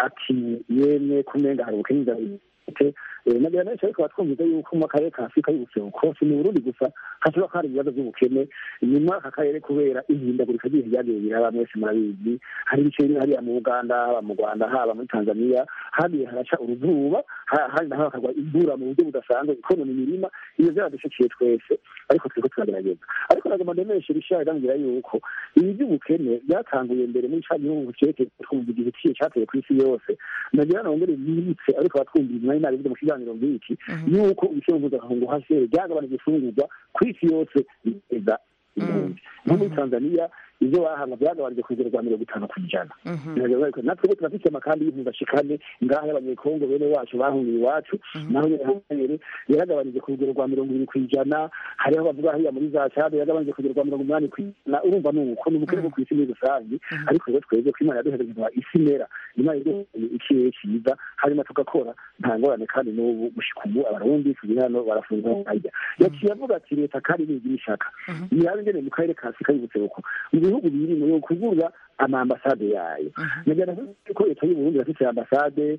ati yemwe kumenga hari ubukene inzara ifite nagira menshi ariko batwumviza yuko mu karere ka afurika y'ubuseruko si mu burundi gusa hashobora kuba hari ibibazo by'ubukene nyuma aka karere kubera ihindagurika ry'ibihe ryagiye biraba mwese murabizi hari ibice bimwe hariya mu uganda haba mu rwanda haba muri tanzania hagiye haraca uruzuba ha- handi naho hakagwa imvura mu buryo budasanzwe ikonona imirima iyo byaradushikiye twese ariko turiko turagerageza ariko nagomba ndemeshe rishari ndambwira yuko ibi by'ubukene byatanguye mbere muri ca gihugu cerekeye twumva igihe ciye cateye ku isi yose nagira nongere yibutse ariko batwumvira inyuma y'inama mu kiganiro nk'iki yuko ibiciro mpuzamakungu hasi byagabanije ifungurwa ku isi yose biteza impunzi nko muri tanzania ibyo bahabwa byagabanije ku rugero rwa mirongo itanu ku ijana natwe bo turafite amakambi y'impunzi ashikane ngaho y'abanyekongo bene wacu bahungiye iwacu naho nyene yaragabanije ku rugero rwa mirongo ibiri ku ijana hariho bavuga hariya muri za cade yagabanije ku rugero rwa mirongo umunani ku ijana urumva ni uko ni ubukene bwo ku isi muri rusange ariko rero twebwe ko imana yaduhereje isi mera imana yaduhereye ikirere cyiza hanyuma tugakora nta ngorane kandi n'ubu gushika ubu abarundi turi hano barafunga barya yaciye avuga ati leta kandi nigira ishaka nirabe ingene mu karere ka afurika y'ubuseruko mu bihugu biri mu kugura amaambasade yayo nagira ko leta y'uburundi irafise ambasade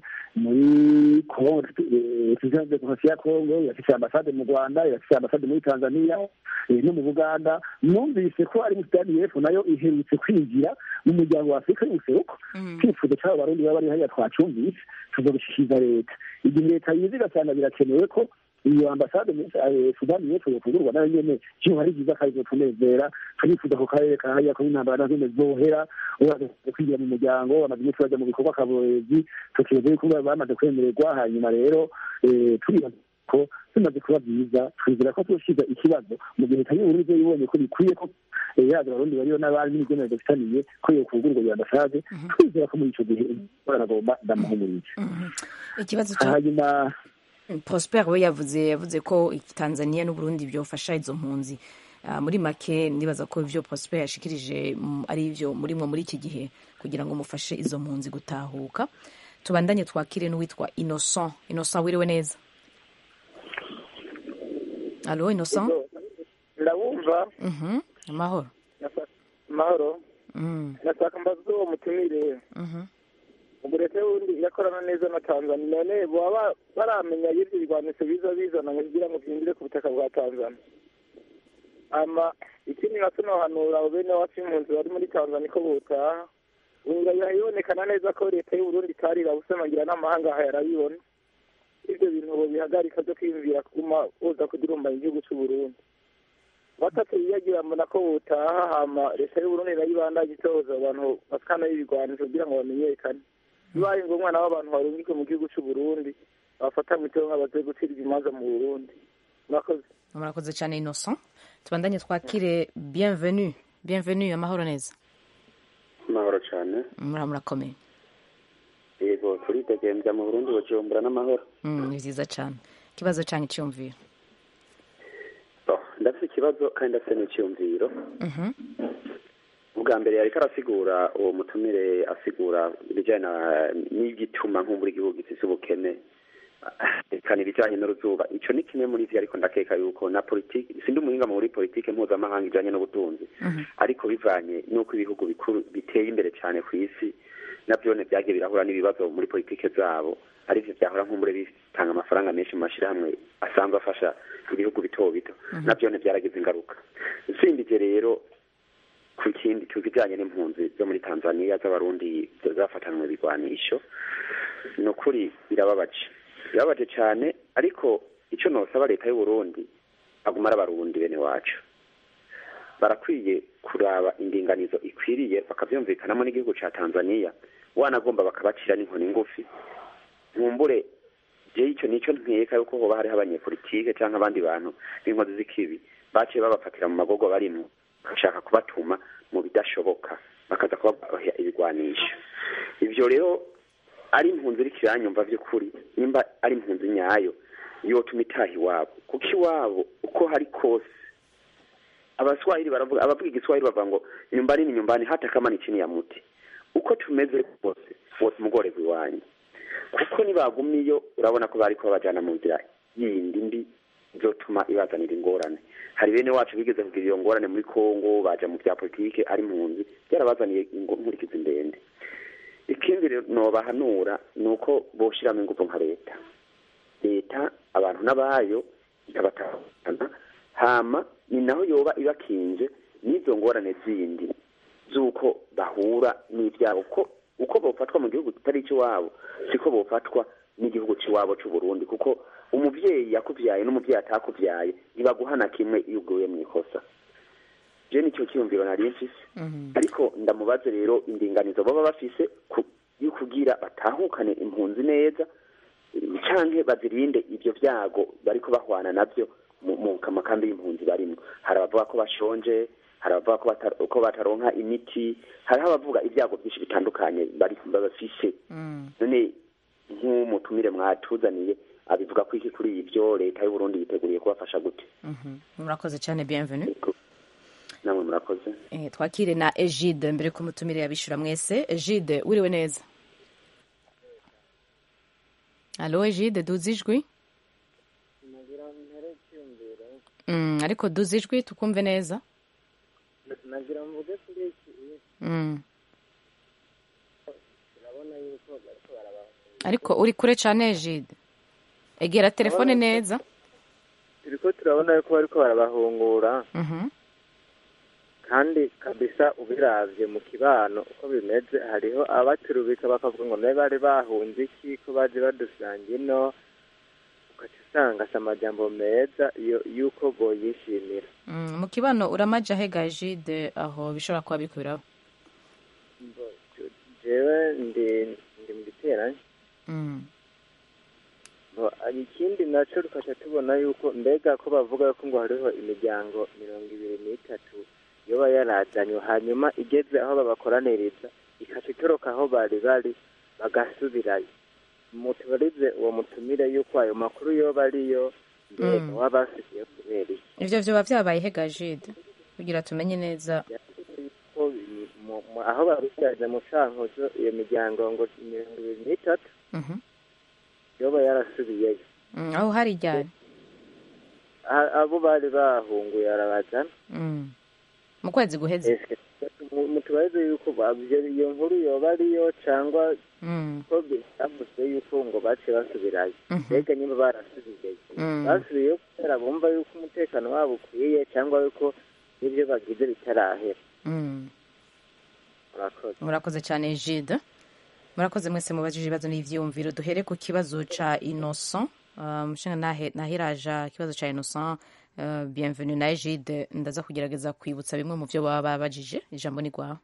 muri kongo tuzize demokarasi ya kongo irafise ambasade mu rwanda irafise ambasade muri tanzania eh, no mu buganda numvise ko ari mu sudani y'epfo nayo iherutse kwinjira mu muryango wa afurika y'ubuseruko twifuza cy'abo barundi baba bari hariya twacumvise tuzobishikiriza leta igihe leta yize igasanga birakenewe ko iyo ambasade muri eh, sudani y'epfo yokugurwa nayo nyene cyo hari byiza kandi zotunezera turifuza ku karere ka hariya ko intambara nazo nyene zohera uraza kwinjira mu muryango bamaze iminsi baja mu bikorwa kaborezi tukireze yuko bamaze kwemererwa hanyuma rero eh, turibaza ko bimaze kuba byiza twizera ko tuzoshiza ikibazo mu gihe leta y'uburundi zo yibonye ko bikwiye ko eh, yaza abarundi bariyo n'abandi n'imigenere dufitaniye ko yokugurwa iyo ambasade twizera ko muri ico gihe baragomba ndamuhumurije ikibazo cya hanyuma prosper we yavuze yavuze ko tanzania n'uburundi byofasha izo mpunzi Ah, muri make ndibaza ko ivyo prosper yashikirije mm, ari ivyo murimwo muri iki gihe kugira ngo mufashe izo mpunzi gutahuka tubandanye twakire n'uwitwa innocent innocent wiriwe neza alo innocent ndabumva Mhm, amahoro amahoro Mm, ndashaka mbaze uwo mutumire mhm. ubwo leta y'uburundi yakorana neza na tanzania none baba baramenya y'ibyo birwanisho biza bizana ngo kugira ngo byinjire ku butaka bwa tanzania ama ikindi nacyo nohanura abo bene wacu impunzi bari muri tanzania ko botaha ubwo bibonekana neza ko leta y'uburundi itarira busemangira n'amahanga aha yarabibona ibyo bintu bo bihagarika byo kwiyumvira kuguma boza kudurumbanya igihugu c'uburundi batatu biyagira mbona ko botaha hama leta y'uburundi nayo ibandanye itoza abantu basikana y'ibigwanisho kugira ngo bamenyekane bibaye ngombwa nabo abantu barungike mu gihugu c'uburundi bafata mu itonga baze gucirwa imanza mu burundi murakoze murakoze cyane innocent tubandanye twakire bienvenue bienvenue amahoro neza amahoro cyane mura murakomeye yego turitegembya mu burundi bujumbura n'amahoro Mm, ni vyiza cyane ikibazo canke iciyumviro Oh, ndafite ikibazo kandi ndafite n'icyumviro Mhm. ubwa mbere yariko arasigura uwo mutumire asigura ibijyanye na- n'igituma nk'umbura igihugu gifise ubukene kana ibijyanye n'uruzuba icyo ni kimwe muri byo ariko ndakeka yuko na politiki sindi umuhinga muri politiki mpuzamahanga ijyanye n'ubutunzi ariko bivanye n'uko ibihugu bikuru biteye imbere cyane ku isi nabyo byagiye birahura n'ibibazo muri politiki zabo aribyo byahora nk'umure bitanga amafaranga menshi mu mashyirahamwe asanzwe afasha ibihugu bito bito nabyo byaragize ingaruka usimbije rero ku kindi ku bijyanye n'impunzi zo muri tanzania z'abarundi zafatanwe ibigwanisho ni ukuri birababaje birababaje cyane ariko icyo nosaba leta y'u Burundi aguma ari abarundi bene wacu barakwiye kuraba indinganizo ikwiriye bakabyumvikanamo n'igihugu cya tanzania wanagomba bakabacira n'inkoni ngufi nkumbure je icyo nicyo nkeka yuko hoba hariho abanyepolitike cyangwa abandi bantu b'inkozi z'ikibi baciye babafatira mu magogo barimo bashaka kubatuma mu bidashoboka bakaza kubaha ibigwanisho ibyo rero ari impunzi iri kiranyumva by'ukuri nimba ari impunzi nyayo yotuma itaha iwabo kuko iwabo uko hari kose abaswahili baravuga abavuga igiswahili bavuga ngo nyumbani ni nyumbani hata kama ni chini ya muti uko tumeze kose wose umugore iwanyu kuko nibagumiyo urabona ko bari kubabajyana mu nzira yindi mbi izotuma ibazanira ingorane hari bene wacu bigeze kugira iyo ngorane muri kongo baja mu bya politike ari impunzi byarabazaniye inkurikizi ndende ikindi nobahanura ni uko boshiramo ingufu nka leta leta abantu n'abayo ikabatahana hama ni naho yoba ibakinje n'izo ngorane zindi z'uko bahura n'ibyago ko uko bofatwa mu gihugu kitari icy'iwabo siko bofatwa n'igihugu cy'iwabo cy'u Burundi kuko umubyeyi yakubyaye n'umubyeyi atakubyaye ntibaguhana kimwe iyo uguye mu ikosa je nicyo cyiyumviro nari mfise ariko ndamubaze rero indinganizo baba bafise yo kugira batahukane impunzi neza canke bazirinde ivyo vyago bariko bahwana navyo mu makambi y'impunzi barimo hari abavuga ko bashonje hari abavuga ko bataronka imiti hariho abavuga ibyago byinshi bitandukanye babafise none nk'umutumire mwatuzaniye abivuga ko iki kuri ibyo leta y'u Burundi yiteguriye kubafasha gute murakoze cyane bienvenue namwe murakoze twakire na Egide mbere ko mutumire yabishura mwese Egide wiriwe neza Allo Egide duze ijwi ariko duze ijwi tukumve neza nagira mvuge kuri iki urabona yuko bariko barabaho ariko uri kure cyane Egide egera telefone neza turiko turabona yuko bariko barabahungura kandi kabisa ubiravye mu kibano uko bimeze hariho abaturubika bakavuga ngo nabe bari bahunze iki ko baje badusanga ino ugaca usanga si amajambo meza yuko boyishimira mu kibano uramaja hega Egide aho bishobora kuba biriko biraba jewe ndi ndi mu giterane ikindi naco tukaca tubona yuko mbega ko bavuga ko ngo hariho imiryango mirongo ibiri n'itatu yoba yarazanywe hanyuma igeze aho babakoraniriza ikaca itoroka aho bari bari bagasubirayo mutubarize uwo mutumire yuko ayo makuru yoba ariyo mbega waba basigiye kubera iki ivyo vyoba vyabaye hega Egide kugira tumenye neza aho babishaje mu cankuzo iyo miryango ngo mirongo ibiri n'itatu yoba yarasubiyeyo aho hari ryari abo bari bahunguye arabazana mu kwezi guheze mutubarize yuko iyo nkuru yoba ariyo cyangwa ko byavuzwe yuko ngo baciye basubirayo mbega niba barasubiyeyo basubiyeyo kubera bumva yuko umutekano wabo ukwiye cyangwa yuko n'ibyo bagize bitarahera murakoze cyane jide murakoze mwese mubajije ibibazo n'ivyiyumviro duhere ku kibazo ca innocent umushinga nahiraja ikibazo ca innocent bienvenue na jide ndaza kugerageza kwibutsa bimwe mu vyo baba babajije ijambo ni rwawe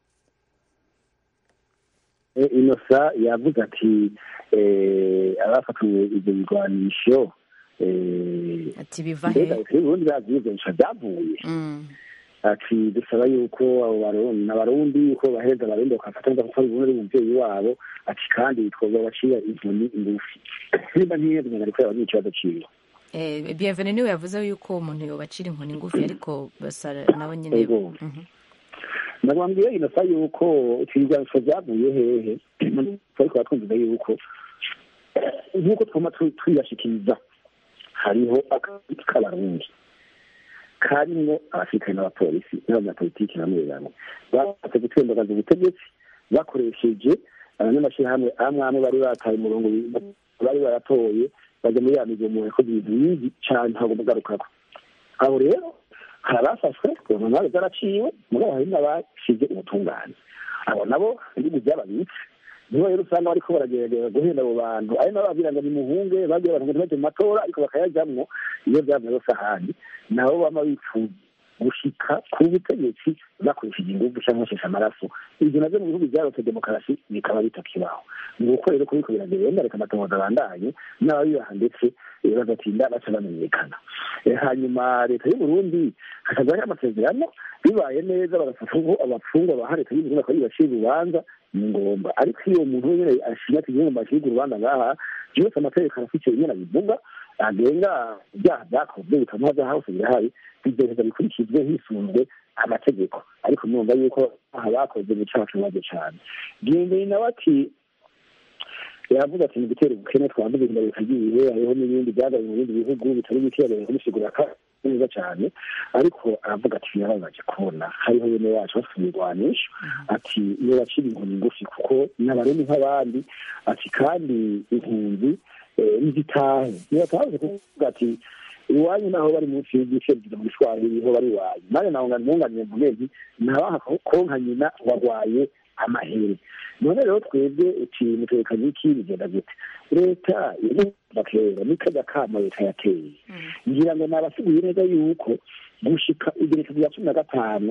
inosa yavuze ati abafatiwe ibyo bigwanisho ati biva he ubundi bavyigwanisha byavuye ati dusaba yuko abo barundi abarundi yuko baheza abarundi bakafata neza kuko ubundi ari umuvyeyi wabo ati kandi twoba bacira inkoni ngufi nimba ntiyeze umuntu ariko yabagira ikibazo ciwe bienvenue niwe yavuze yuko umuntu yobacira inkoni ngufi ariko basa nabo nyene nabambwiye inosa yuko ibigwanisho vyavuye hehe ariko batwumviza yuko nk'uko twama twiyashikiriza hariho akazi k'abarundi karimwo abasirikare n'abapolisi n'abanyapolitiki bamwe bamwe bashatse gutembagaza ubutegetsi bakoresheje abanyamashyirahamwe amwe amwe bari bataye umurongo bari baratoye bajya muri ya migomo yakoze ibintu bibi cyane ntabwo mugarukako abo rero hari abafashwe umuntu zaraciwe mugabo hari n'abashize ubutungane abo nabo ibihugu byababitse nibo rero usanga bariko baragerageza guhenda abo bantu ari nabo babwira ngo nimuhunge bagiye abantu ngo mu matora ariko bakayajamwo iyo byavuye yose ahandi nabo bama bifuza gushika ku butegetsi bakoresheje ingufu cyangwa basheshe amaraso ibyo navyo mu bihugu byarose demokarasi bikaba bitakibaho ni uko rero kubiko biragenda reka amatohoza abandanye n'ababibaha ndetse bagatinda baca bamenyekana hanyuma leta y'uburundi hakazaho amasezerano bibaye neza bagafata abapfungwa baha leta y'uburundi bakabibacira urubanza ni ngombwa ariko iyo umuntu wenyine ashinya ati ngo mbashirwe urubanza ngaha byose amategeko arafite nyine abivuga agenga ibyaha byakozwe bikamuha byaha hose birahari bigereza bikurikizwe hisunzwe amategeko ariko mwumva yuko aha bakoze mu cyaha kibazo cyane gendeye nawe ati yavuga ati ni gutera ubukene twambuze inda bikagiye hariho n'ibindi byagaye mu bindi bihugu bitari bike yagaye kumusigura neza cyane ariko aravuga ati birababaje kubona hariho bene wacu bafite imirwanisho ati iyo bacira inkoni ngufi kuko n'abarundi nk'abandi ati kandi impunzi nizitahe ntibatahuze kuvuga ati iwanyu naho bari munsi y'igice bigira mu gishwahili ho bari iwanyu nanjye naho ntunganiye mvuge nti nabaha konka nyina warwaye amahere none rero twebwe ikintu twerekanye iki bigenda gute leta iriva kera nikajya kama leta yateye ngira ngo nabasiguye neza yuko gushika igereka rya cumi na gatanu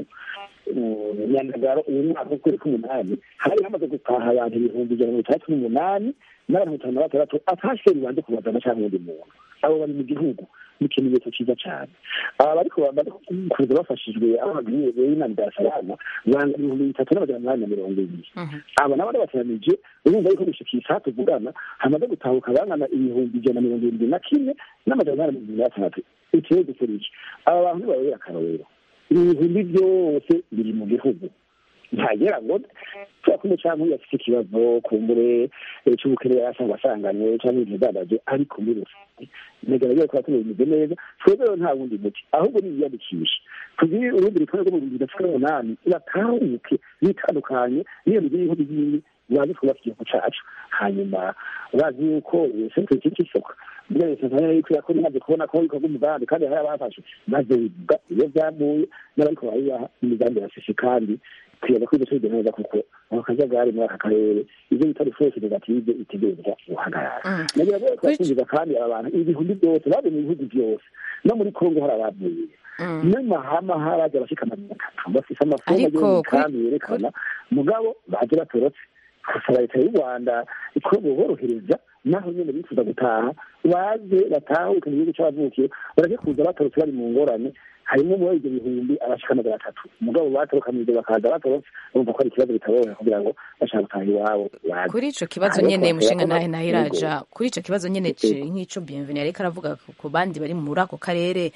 nyandagaro uyu mwaka w'ukwezi k'umunani hari hamaze gutaha abantu ibihumbi ijana na mirongo itandatu n'umunani n'abantu mirongo itanu na batandatu atashe bibanze kubazana cyangwa undi muntu abo bari mu gihugu ni ikimenyetso cyiza cyane aba bariko bamaze kuza bafashijwe aho bagiriye inama bya salama banga ibihumbi bitatu n'amajana umunani na mirongo ibiri aba nabo ndabateranije urumva yuko gushika isaha tuvugana hamaze gutahuka bangana ibihumbi ijana na mirongo irindwi na kimwe n'amajana umunani na mirongo irindwi na gatandatu ikibazo kiriki aba bantu ntibababera akarorero ibihumbi byose biri mu gihugu ntagera ngo kubera ko umucamanza iyo afite ikibazo kumbure cy'ubukene yasanga asanganywe cyangwa ibintu byadaje ariko muri rusange ntegereza ko abaturage bimeze neza twebwe rero nta wundi muti ahubwo ni iyiyandikisha tugire urundi rutonde rwo mu bihumbi bibiri na cumi n'umunani batahuke bitandukanye n'iyo migi y'ibihugu by'ibi bazi twubaka igihugu cacu hanyuma bazi yuko sentire kiri cy'isoko mbere leta ntayo yuko yakora imaze kubona ko bikorwa umugambi kandi hari abafashe maze bivuga iyo byamuye n'abariko barabibaha imigambi yashishe kandi kwibaza ko ibyo tubigena neza kuko ako kajagari muri aka karere ibyo bita resource negative itegereza guhagarara nagira ngo twakumviza kandi aba bantu ibihumbi byose bavuye mu bihugu byose no muri kongo hari abavuye n'amahama haraje abashika amajana atatu bafise amafomu agiye kandi yerekana mugabo baje batorotse gusaba leta y'u rwanda ko buborohereza naho nyine bifuza gutaha baze batahuke mu gihugu c'abavukiye bareke kuza batorotse bari mu ngorane harimo muri ibyo bihumbi abashika amajana atatu umugabo batorokanije bakaza batorotse bumva ko ari ikibazo bitaborohera kugira ngo bashaka gutaha iwabo kuri ico kibazo nyene mushinga nahe nahiraja kuri ico kibazo nyene nk'ico bienvenue ariko aravuga ku bandi bari muri ako karere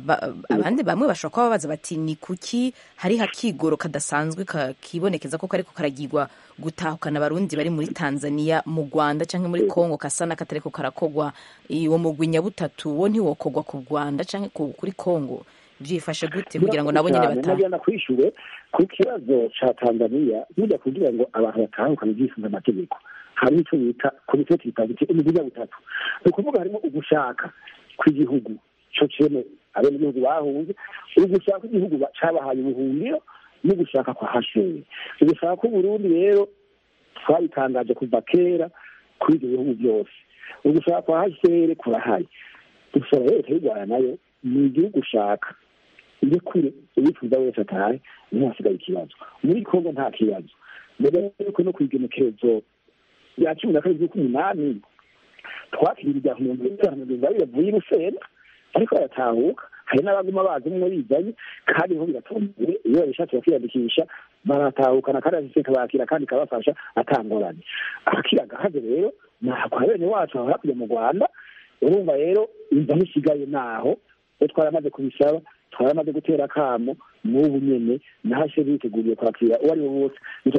abandi bamwe bashobora kuba babaza bati ni kuki hari hakigoro kadasanzwe kibonekeza ko kariko karagirwa gutahukana abarundi bari muri tanzania mu rwanda cyangwa muri congo kasa n'akatariko karakogwa uwo mugwi nyabutatu wo ntiwokogwa ku rwanda cyangwa kuri congo byifashe gute kugira ngo nabo nyine batahe nagenda kwishure ku kibazo ca tanzania burya kugira ngo abantu batahukane byifuza amategeko hari icyo bita komisiyo tuyitangike imigwi nyabutatu ni ukuvuga harimo ugushaka kw'igihugu co cene abenegihugu bahunze ugushaka igihugu cabahaye ubuhungiro no gushaka kwa hasheri ugushaka k'uburundi rero twabitangaje kuva kera kuri ibyo bihugu byose ugushaka kwa hasheri kurahari dusaba rero leta y'u rwanda nayo ni igihugu ushaka iri kure uwifuza wese atahe niho hasigaye ikibazo muri kongo nta kibazo mbere yuko no kwigenekerezo ya cumi na kabiri z'ukumunani twakiriye ibya mirongo itanu mirongo irindwi bavuye i rusenda ariko baratahuka hari n'abaguma bazi umwe bizanye kandi niho biratomboye iyo babishatse bakiyandikisha baratahukana kandi asiseka bakira kandi kabafasha atangorane akira gahaze rero nako bene wacu aho hakurya mu rwanda urumva rero inzu aho isigaye naho iyo twaramaze kubisaba twaramaze gutera akamo n'ubu nyene nahashe biteguriye kwakira uwo ari we wose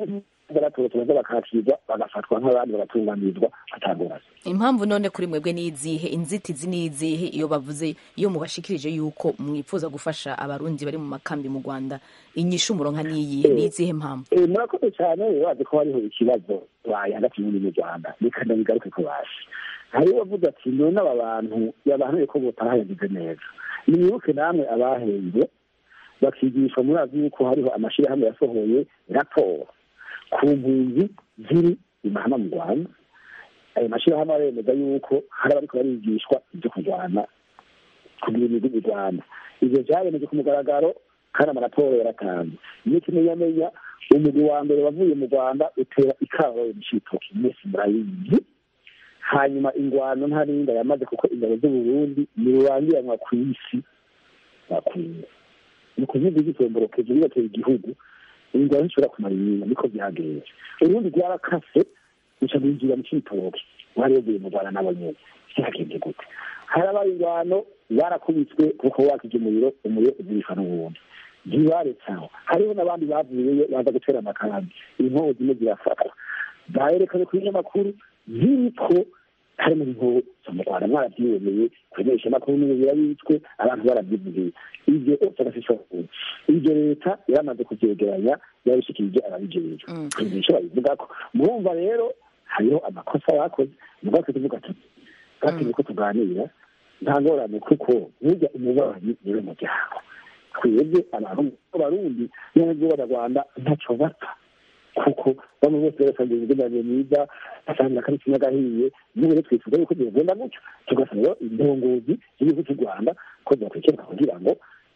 baratorotse baza bakakirwa bagafatwa nk'abandi bagatunganirizwa atagoranye impamvu none kuri mwebwe ni izihe inzitizi ni izihe iyo bavuze iyo mubashikirije yuko mwifuza gufasha abarundi bari mu makambi mu rwanda inyishu umuronka ni iyihe ni izihe mpamvu Eh, murakoze cyane bazi ko hariho ikibazo baye hagati muri mu rwanda reka ndabigaruke ko baje hariho bavuze ati none aba bantu yabantuye ko batahayagize neza nimwibuke namwe abahembwe bakigishwa murazi yuko hariho amashyirahamwe yasohoye raporo ku mpunzi ziri imahama mu rwanda ayo mashyirahamwe aremeza yuko hari abariko barigishwa ibyo kurwana kugira imigwi mu rwanda ivyo vyaremeje ku mugaragaro kandi amaraporo yaratanze iyo kimenyamenya umugwi wa mbere wavuye mu rwanda utera ikabaye mu citoki mwese murayizi hanyuma ingwano ntarinda yamaze kuko ingabo z'uburundi nirurangiranwa ku isi bakwiye ni ukuvuga igitomborokeje bibatera igihugu ingwano zishobora kumara inyuma niko byagenze urundi rwarakase ruca rwinjira mu citoki wari wavuye mu rwanda nabo nyene vyagenze gute harabaye ingwano barakubitswe kuko wakije umuriro umuriro uzirishwa n'uwundi ntibaretse aho hariho n'abandi bavuyeyo baza gutera amakambi inkoho zimwe zirafatwa baherekanye ku binyamakuru ziriko harimo inkoho zo mu rwanda mwarabyiboneye kumenyesha amakuru n'ubu birabitswe abantu barabyivugiye ibyo byose ibyo leta yaramaze kubyegeranya yabishikirije ababijejwe kwigisha babivuga ko murumva rero hariho amakosa bakoze mugabo tuvuga tuti bwatumye ko tuganira nta ngorane kuko burya umubanyi niwe muryango twebwe abantu b'abarundi n'abandi b'abanyarwanda ntacyo bapfa kuko bamwe bose basangiye imigenderanire myiza basangira akari kimwe gahiye n'ubu rero twifuza yuko bigenda gutyo tugasaba rero indongozi z'igihugu cy'u rwanda ko zakurikirana kugira ngo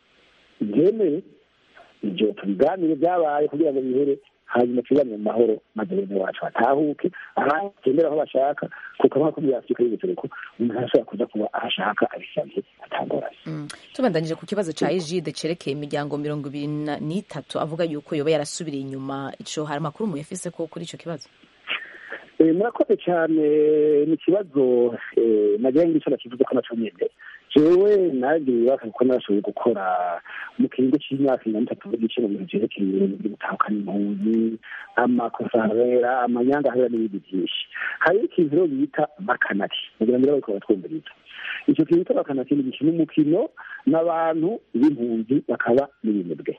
byemere ibyo tubiganire byabaye kugira ngo bihere hanyuma tubane mu mahoro maze bene wacu batahuke abatembera aho bashaka kuko nk'uko muri afurika y'ubuseruko umuntu arashobora kuza kuba aho ashaka abisabye atagoranye tubandanyije ku kibazo ca egide cerekeye imiryango mirongo ibiri na- n'itatu avuga yuko yoba yarasubiriye inyuma ico hari amakuru muyafise ko kuri ico kibazo Eh, murakoze cyane ni ikibazo eh, nagira ngo icyo nakivuze ko naco nyene jewe nagiye baka kuko narashoboye gukora mu kiringo c'imyaka mirongo itatu n'igice mu bintu vyerekeye ibintu vyo gutahukana impunzi amakosa habera amanyanga habera n'ibindi vyinshi hariho ikintu rero bita bakanaki kugira ngo bariko baratwumviriza ico kintu bita bakanaki ni gikina umukino n'abantu b'impunzi bakaba n'ibinebwe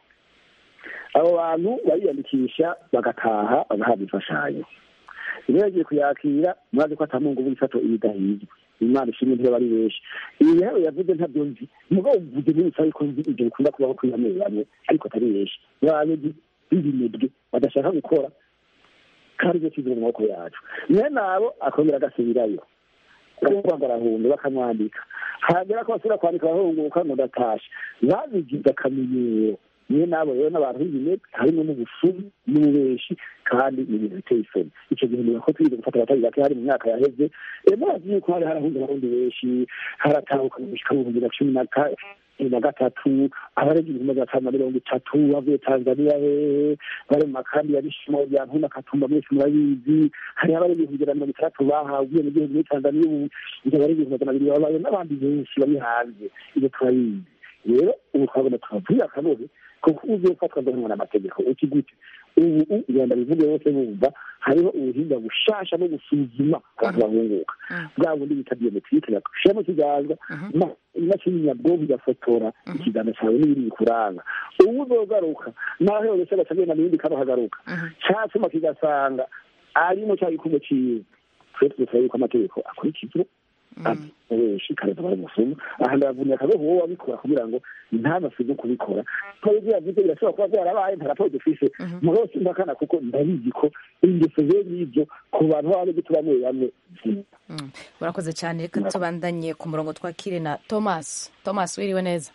abo bantu bariyandikisha bagataha bagahabwa imfashanyo iyo yagiye kuyakira murazi ko atamungu b'ifato ibidahizwe imana ishimwe ntibaba ari benshi ibi rero yavuze ntabyo nzi mugabo mvuze n'ibisaba ko nzi ibyo bikunda kubaho kuri bamwe bamwe ariko atari benshi bantu b'ibinebwe badashaka gukora kandi ibyo kizi mu maboko yacu mwene abo akongera agasubirayo kumva ngo arahunga bakamwandika hagera ko basubira kwandika bahunguka ngo ndatashe babigize akamenyero niyo nabo rero n'abantu b'ibinebwe harimo n'ubusumu n'ububeshi kandi ni ibintu biteye isoni icyo gihe niba ko twize gufata abatari bake hari mu myaka yaheze eh, murazi yuko hari harahunze abarundi benshi haratahuka mu gushika mu bihumbi na cumi na ka- na gatatu abarenga ibihumbi magana atanu na mirongo itatu bavuye tanzaniya hehe bari mu makambi ya bishimo bya ntuna katumba mwese murabizi hari abarenga ibihumbi ijana na mirongo itandatu bahawe ubwenegihugu muri tanzaniya ubu ibyo barenga ibihumbi magana abiri babaye n'abandi benshi bari hanze ibyo turabizi rero ubu twabona tubabwire akabobe kuko ugiye gufatwa agahanwa n'amategeko uki gute ubu ugenda bivuge bose bumva hariho ubuhinga bushasha no gusuzuma abantu bahunguka bwa bundi bita biometrike bagushira mu kiganza ma- imashini nyabwonko igafotora ikiganza cyawe n'ibindi bikuranga ubu uzogaruka naho yose agacagenda n'ibindi karuhagaruka cyatuma kigasanga arimo cya gikumwe ciwe twe tudusaba yuko amategeko akurikizwa benshi kareza bari musuma aha ndavunika akabeho wowe wabikora kugira ngo ntanasize kubikora kubera ibyo yavuze birashobora kuba byarabaye nta raporo dufise mugabo simbakana kuko ndabizi ko ingeso ze n'ibyo ku bantu baba gito bamwe bamwe Mm. murakoze cyane reka tubandanye ku murongo twakire na thomas thomas wiriwe neza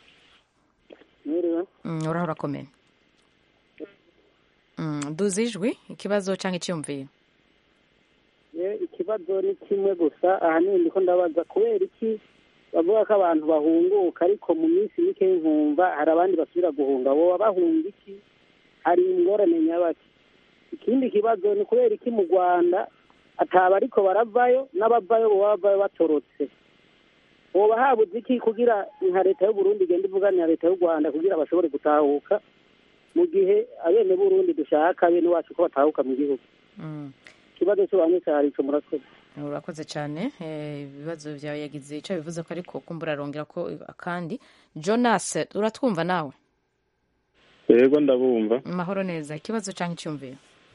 mwiriwe Mm, uraho urakomeye Mm, duze ijwi ikibazo cyangwa icyumviro ye ikibazo ni kimwe gusa ahanini ndiko ndabaza kubera iki bavuga ko abantu bahunguka ariko mu minsi mike nkumva hari abandi basubira guhunga boba bahunga iki hari ingorane nyabaki ikindi kibazo ni kubera iki mu rwanda ataba ariko baravayo n'abavayo boba bavayo batorotse boba habuze iki kugira nka leta y'uburundi igenda ivuganira leta y'u rwanda kugira bashobore gutahuka mu gihe abene burundi dushaka bene wacu ko batahuka mu gihugu ikibazo cy'abantu cyari ico murakoze urakoze cyane eh, ibibazo byawe yagize icyo bivuze ko ariko kumbura arongera ko akandi jonas uratwumva nawe yego ndabumva mahoro neza ikibazo cyangwa icyumviro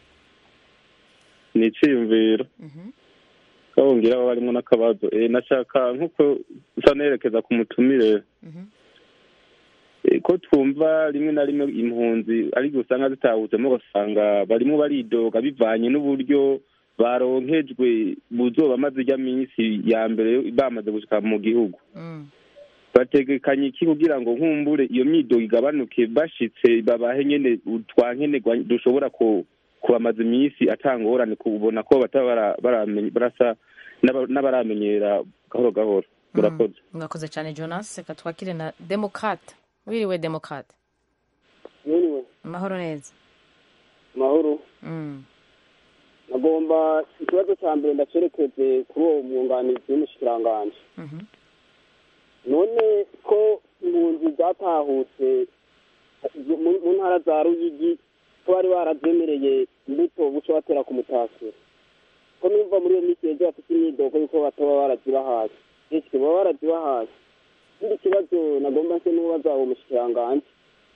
ni icyiyumviro kabungira aba barimo n'akabazo eh, nashaka nk'uko usa nerekeza ku mutumire Eh, ko twumva rimwe na rimwe impunzi ariko usanga zitahutsemo ugasanga barimo baridoga bivanye n'uburyo baronkejwe buzoba amaze ijya minsi ya mbere bamaze gushika mu gihugu bategekanye iki kugira ngo nkumbure iyo myidogo igabanuke bashitse babahe nyene twankenerwa dushobora ku kubamaza iminsi atangorane kubona ko bataba bara- baramenye- barasa n'aba- n'abaramenyera gahoro gahoro murakoze mwakoze cyane jonas reka twakire na demokrate wiriwe demokrate Mwiriwe, mahoro neza mahoro Mm. nagomba ikibazo cya mbere ndacerekeze kuri uwo mwunganizi w'umushikiranganji Mhm. none ko impunzi zatahutse mu- mu ntara za ruyigi ko bari barazemereye imbuto buca batera ku mutasiro ko numva muri iyo minsi yejo bafite imyidogo yuko bataba barazibahaye ese baba barazibahaye ikindi kibazo nagomba nse n'ubaza uwo mushikiranganji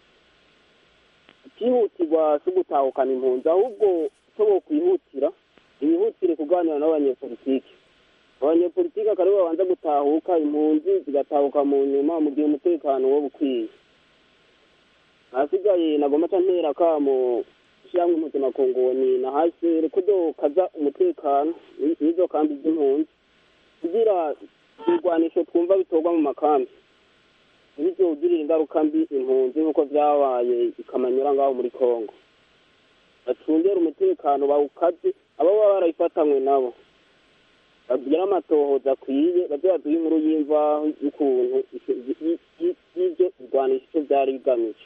ikihutirwa si ugutahukana impunzi ahubwo icyo bokwihutira bihutire kuganira n'abanyepolitiki abanyepolitiki akaba aribo babanza gutahuka impunzi zigatahuka mu nyuma mu gihe umutekano wo bukwiye ahasigaye nagomba ca ntera kamo ishyirahamwe impuzamakongoni na hasere kudo kaza umutekano n'izo kambi z'impunzi kugira ibigwanisho twumva bitorwa mu makambi ntibizogirire ingaruka mbi impunzi nk'uko vyabaye ikamanyura ngaho muri kongo bacungere umutekano bawukaze abo baba barayifatanywe nabo bagira amatohoza akwiye baze baduhe inkuru y'imvaho y'ukuntu y'ibyo irwanisha icyo byari bigamije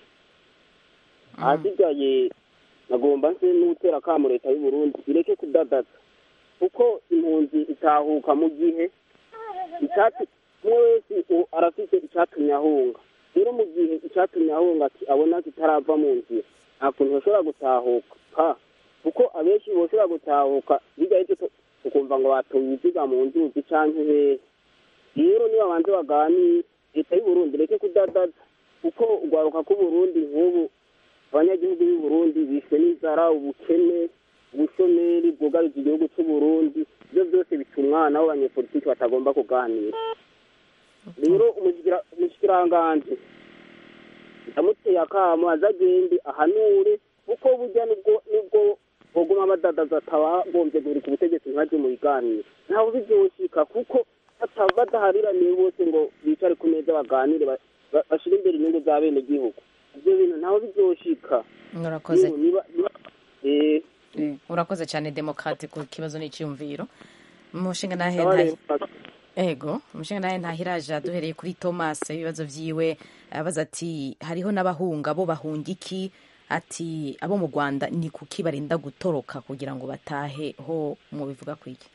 ahasigaye nagomba nse n'utera akamo leta y'u Burundi ireke kudadaza kuko impunzi itahuka mu gihe icyatsi umwe wese u- arafite icyatumye ahunga rero mu gihe icyatumye ahunga ati abona kitarava mu nzira nta kuntu bashobora gutahuka kuko abenshi boshobora gutahuka bijya aribyo tukumva ngo batuye ibiziga mu nzuzi canke hehe rero niba banze baganire leta y'u Burundi reke kudadaza kuko urwaruka rw'uburundi nk'ubu abanyagihugu b'u Burundi bishwe n'inzara ubukene ubushomeri bwugarije igihugu cy'u Burundi ibyo byose bica umwana w'abanyepolitiki batagomba kuganira rero umushikira- umushikiranganji ndamuteye akamo azagende ahanure kuko burya nibwo nibwo boguma badadaza atabagombye guhirika ubutegetsi ntibaje mu biganiro ntawe bizoshika kuko bata- badahariraniye bose ngo bicare ku meza baganire ba- ba- bashire imbere inyungu za bene gihugu ibyo bintu ntawe bizoshika urakoze Niba- niba- niba- eh, Eh, urakoze cyane demokrate ku kibazo n'icyumviro umushinga nahe Ndabare- nta- ego umushinga nahe ntahiraje duhereye kuri thomas ibibazo vyiwe abaza ati hariho n'abahunga bo bahunga iki ati abo mu rwanda ni kuki barinda gutoroka kugira ngo batahe ho mubivuga kwiki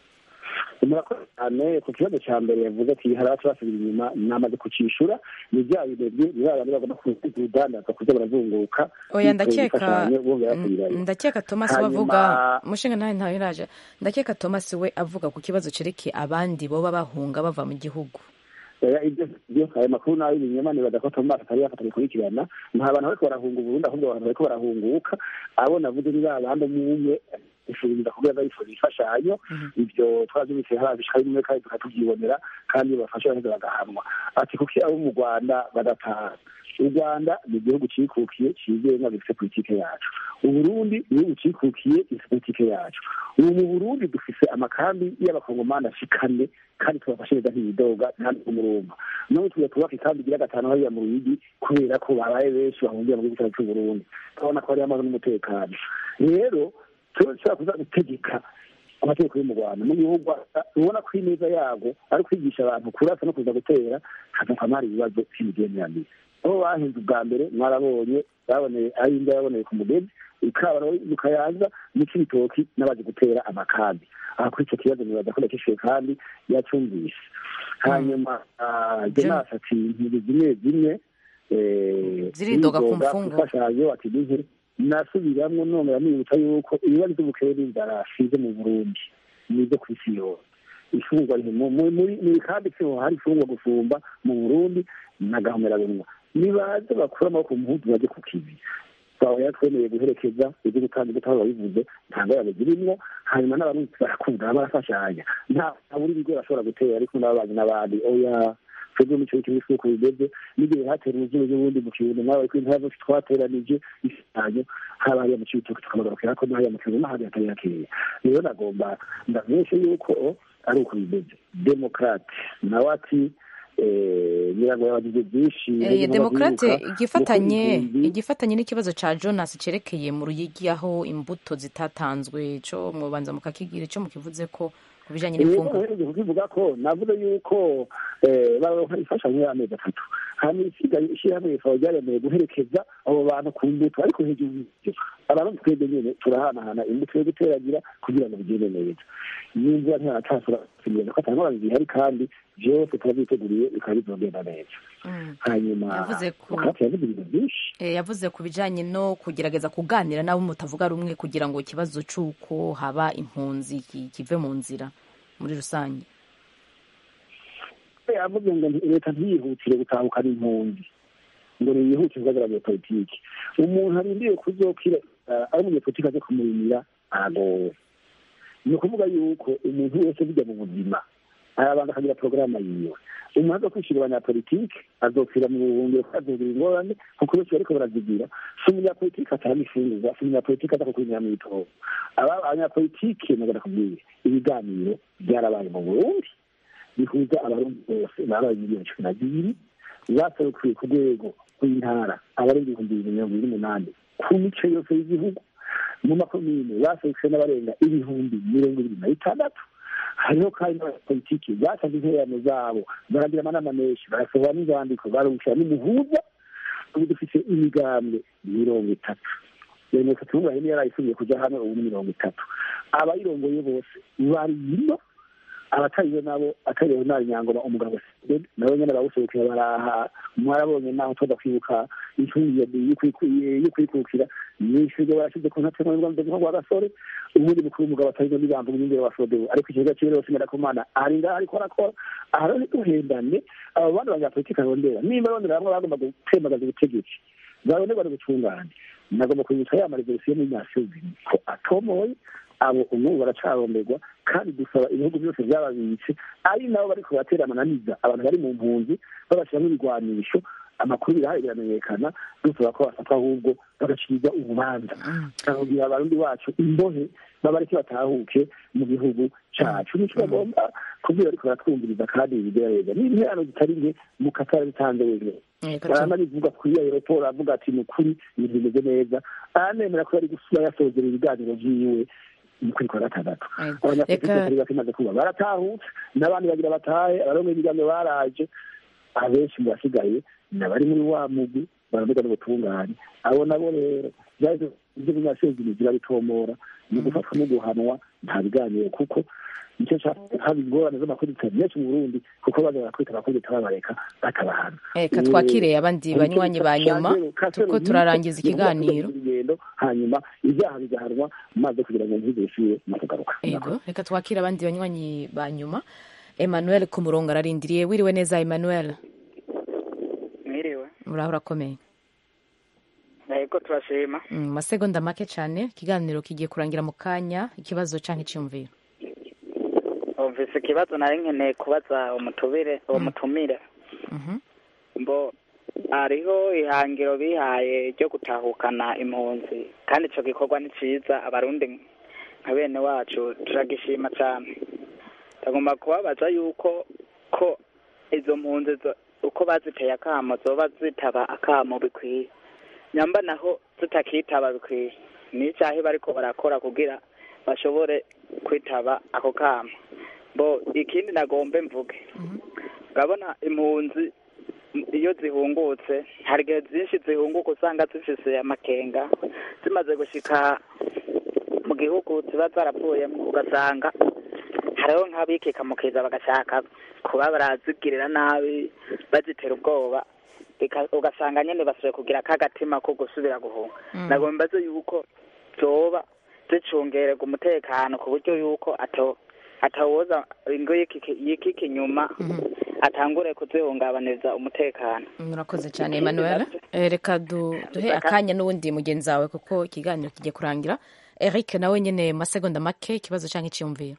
murakoze cyane ku kibazo cya mbere yavuze ati hari abacu basubira inyuma namaze kucishura ni bya binebwe ni ba bandi bagomba kudandaza kuza barazunguruka oya bityo ndakeka bifashanya, bongera basubirayo. ndakeka thomas we Hanyuma- avuga umushinga nawe ntahiraje ndakeka thomas we avuga ku kibazo cerekeye abandi boba bahunga bava mu gihugu Oya, ibyo ibyo ayo makuru nayo ibinyoma nibaza ko Thomas atari yafata bikurikirana nta bantu bariko barahunga uburundi ahubwo abantu bariko barahunguka abo navuze ni ba bandi umwe ishuriza kugira ngo yifuza imfashanyo ibyo twabyumvise hari abishaka bimwe kandi tukatubyibonera kandi iyo bafashe baheza bagahanwa ati kuki abo mu rwanda badataha u rwanda ni igihugu cikukiye cigenga gifite politike yacu uburundi ni igihugu cikukiye gifite politike yacu ubu mu burundi dufise amakambi y'abakongomani ashikane kandi tubafashe neza ntibidoga nta n'umurumba none tuya twubaka ikambi igira gatanu hariya mu ruyigi kubera ko babaye benshi bahungiye mu gihugu cyacu c'uburundi turabona ko hariyo amahoro n'umutekano rero turashobora kuza gutegeka amategeko yo mu rwanda mu gihugu ubona ko ineza yabwo ari kwigisha abantu kurasa no kuza gutera hakavuka hari ibibazo by'imigenderanire aho bahinze ubwa mbere mwarabonye baboneye ari imbwa yaboneye ku mugezi ikabaro mukayaza n'ikibitoki n'abaje gutera amakambi aha kuri icyo kibazo nibaza ko nakishuye kandi yacumvise hanyuma jonas ati inkingi zimwe zimwe Ziridoga ku mfungwa. imfashanyo ati nihe nasubiramwo nongera nibutsa yuko ibibazo by'ubukene n'inzara shize mu burundi nizo ku isi yose ifungwa riri mu- mu- muri muri kandi siho hari ifungwa gusumba mu burundi nagahomera bunwa nibaze bakura amaboko mu mpuzu baje ku kivi twaba yatwemereye guherekeza ibyo gutanga imbuto aho babivuze nta ngorane zirimwo hanyuma n'abarundi barakunda barafashanya nta buri bigo bashobora gutera ariko n'ababanyi n'abandi oya twebwe mu kigo cy'isi uko bimeze n'igihe hatera uruzuba n'ubundi mu kirundo nawe ko intara zose twateranije isanyo haba hariya mu cibitoki tukamagarukira ko n'ahariya mu kirundo n'ahandi hatari hakeya rero nagomba ndamenyeshe yuko ari uko bimeze demokrate nawe ati eh, nyirango yabagize byinshi Eh, harimo demokrate abavyuka, igifatanye nuko impunzi- igifatanye n'ikibazo ca jonas cerekeye mu ruyigi aho imbuto zitatanzwe co mubanza mukakigira ico mukivuze ko ku bijanye n'imfungwa uhereye kukivuga ko navuze yuko eh, baronka imfashanyo y'amezi atatu hanyuma isigaye ishyirahamwe rikaba ryaremeye guherekeza abo bantu ku mbuto ariko hejuru y'ivyo abantu twebwe nyene turahanahana imbuto yo guteragira kugira ngo bigende neza n'imvura ntiyatasura kugenda ko atangorane zihari kandi vyose turabyiteguriye bikaba bizogenda neza hanyuma Yavuze ko- Demokrate yavuze ibintu byinshi Eh, yavuze ku bijanye no kugerageza kuganira n'abo mutavuga rumwe kugira ngo ikibazo c'uko haba impunzi ki- kive mu nzira muri rusange yavuze ngo leta ntiyihutire gutahukana impunzi ngo ntiyihutire guhagararira politiki umuntu arindiriye kuzokira eh, ari umunyepolitiki aje kumurimira aragowe ni ukuvuga yuko umuntu wese bijya mu buzima arabanza akagira porogaramu yiwe umuntu aza kwishyura abanyapolitiki azopfira mu buhungiro kuko azogira ingorane kuko benshi bariko barazigira si umunyapolitiki atanga ifungurwa si umunyapolitiki aza kukwinjira mu bitoro aba abanyapolitiki nagana kubwira ibiganiro byarabaye mu burundi bihuza abarundi bose babaye miliyoni cumi na zibiri zaserukiye ku rwego rw'intara abarenga ibihumbi bibiri mirongo ibiri n'umunani ku mice yose y'igihugu mu makomine baserukiye n'abarenga ibihumbi mirongo ibiri na bitandatu hariho kandi n'abanyapolitiki batanze intererano zabo baragira amanama menshi barasohora n'inzandiko barungukira n'umuhuza ubu dufite imigambwe mirongo itatu mirongo itatu n'umwe yari yarayisubiye kuja hamwe ubu ni mirongo itatu abayirongoye bose bari ino abatariyo nabo atariyo nari nyangoma umugabo Sibed nabo nyene bawuserukira baraha mwarabonye naho tuza kwibuka intungi yo kwikukira nishuge barashize ku ntatema y'urwanda rwo rwa gasore ubundi mukuru w'umugabo atariyo n'ibambuga inyumvire wa Frodebu ariko ikibuga ciwe rero simera kumana ari ngaho ariko arakora aha rero ntituhendane abo bandi banyapolitiki arondera nimba arondera bamwe bagomba gutembagaza ubutegetsi baronderwa n'ubutungane nagomba kwibutsa ya marevolisiyo y'imyaka ko atomoye abo ubu baracaronderwa kandi dusaba ibihugu byose byababitse ari nabo bariko batera amananiza abantu bari mu mpunzi babashyiramo ibigwanisho amakuru birahari biramenyekana dusaba ko bafatwa ahubwo bagacibwa urubanza bakabwira abarundi bacu imbohe babareke batahuke mu gihugu cacu nico bagomba kubwira ariko baratwumviriza kandi bigerageza n'interano zitari nke mu katara bitanze wenyine barama bivuga kuri aeroport avuga ati ni ukuri ibintu bimeze neza aranemera ko yari gusura yasozera ibiganiro vyiwe mu kwezi kwa gatandatu abanyapolitiki batari bake maze kuba baratahutse n'abandi bagira batahe abarongo ibiganiro baraje abenshi mu basigaye nabari muri wa mugwi baravuga n'ubutungane abo nabo rero vyahise ivyo munyasezini zirabitomora ni gufatwa no guhanwa nta biganiro kuko nicyo haba ingorane z'amakodita menshi mu burundi kuko baza barakwita abakodita babareka batabahana reka twakire abandi banywanyi ba nyuma tuko turarangiza ikiganiro urugendo hanyuma ibyaha bigahanwa maze kugira ngo ntibishyure no kugaruka ego reka twakire abandi banywanyi ba nyuma emmanuel ku murongo ararindiriye wiriwe neza emmanuel mwiriwe uraho urakomeye yego turashima mu masegonda make cyane ikiganiro kigiye kurangira mu kanya ikibazo cyangwa icyumviro umvise ikibazo nari nkeneye kubaza umutubire uwo mutumire mbo hariho ihangiro bihaye ryo gutahukana impunzi kandi icyo gikorwa ni cyiza abarundi nka bene wacu turagishima cyane tugomba kubabaza yuko ko izo mpunzi uko baziteye akamo zoba zitaba akamo bikwiye nyamba naho tutakitaba bikwiye ni icyaha bariko barakora kugira bashobore kwitaba ako kamo bo ikindi nagombe mvuge urabona impunzi iyo zihungutse hari igihe byinshi zihunguka usanga zifise amakenga zimaze gushika mu gihugu ziba zarapfuyemo ugasanga hariho nk'abikika mu kiza bagashaka kuba barazigirira nabi bazitera ubwoba ika- ugasanga nyene basubiye kugira kagatima ko gusubira guhunga Mm. nagomba mbaze yuko zoba zicungererwa umutekano ku buryo yuko ato atawoza ingo y'ikiki y'ikiki inyuma atangure kuzihungabaniza umutekano murakoze cyane emmanuel Eh, reka du- duhe akanya n'uwundi mugenzi wawe kuko ikiganiro kigiye kurangira eric nawe nyine mu masegonda make ikibazo cyangwa icyiyumviro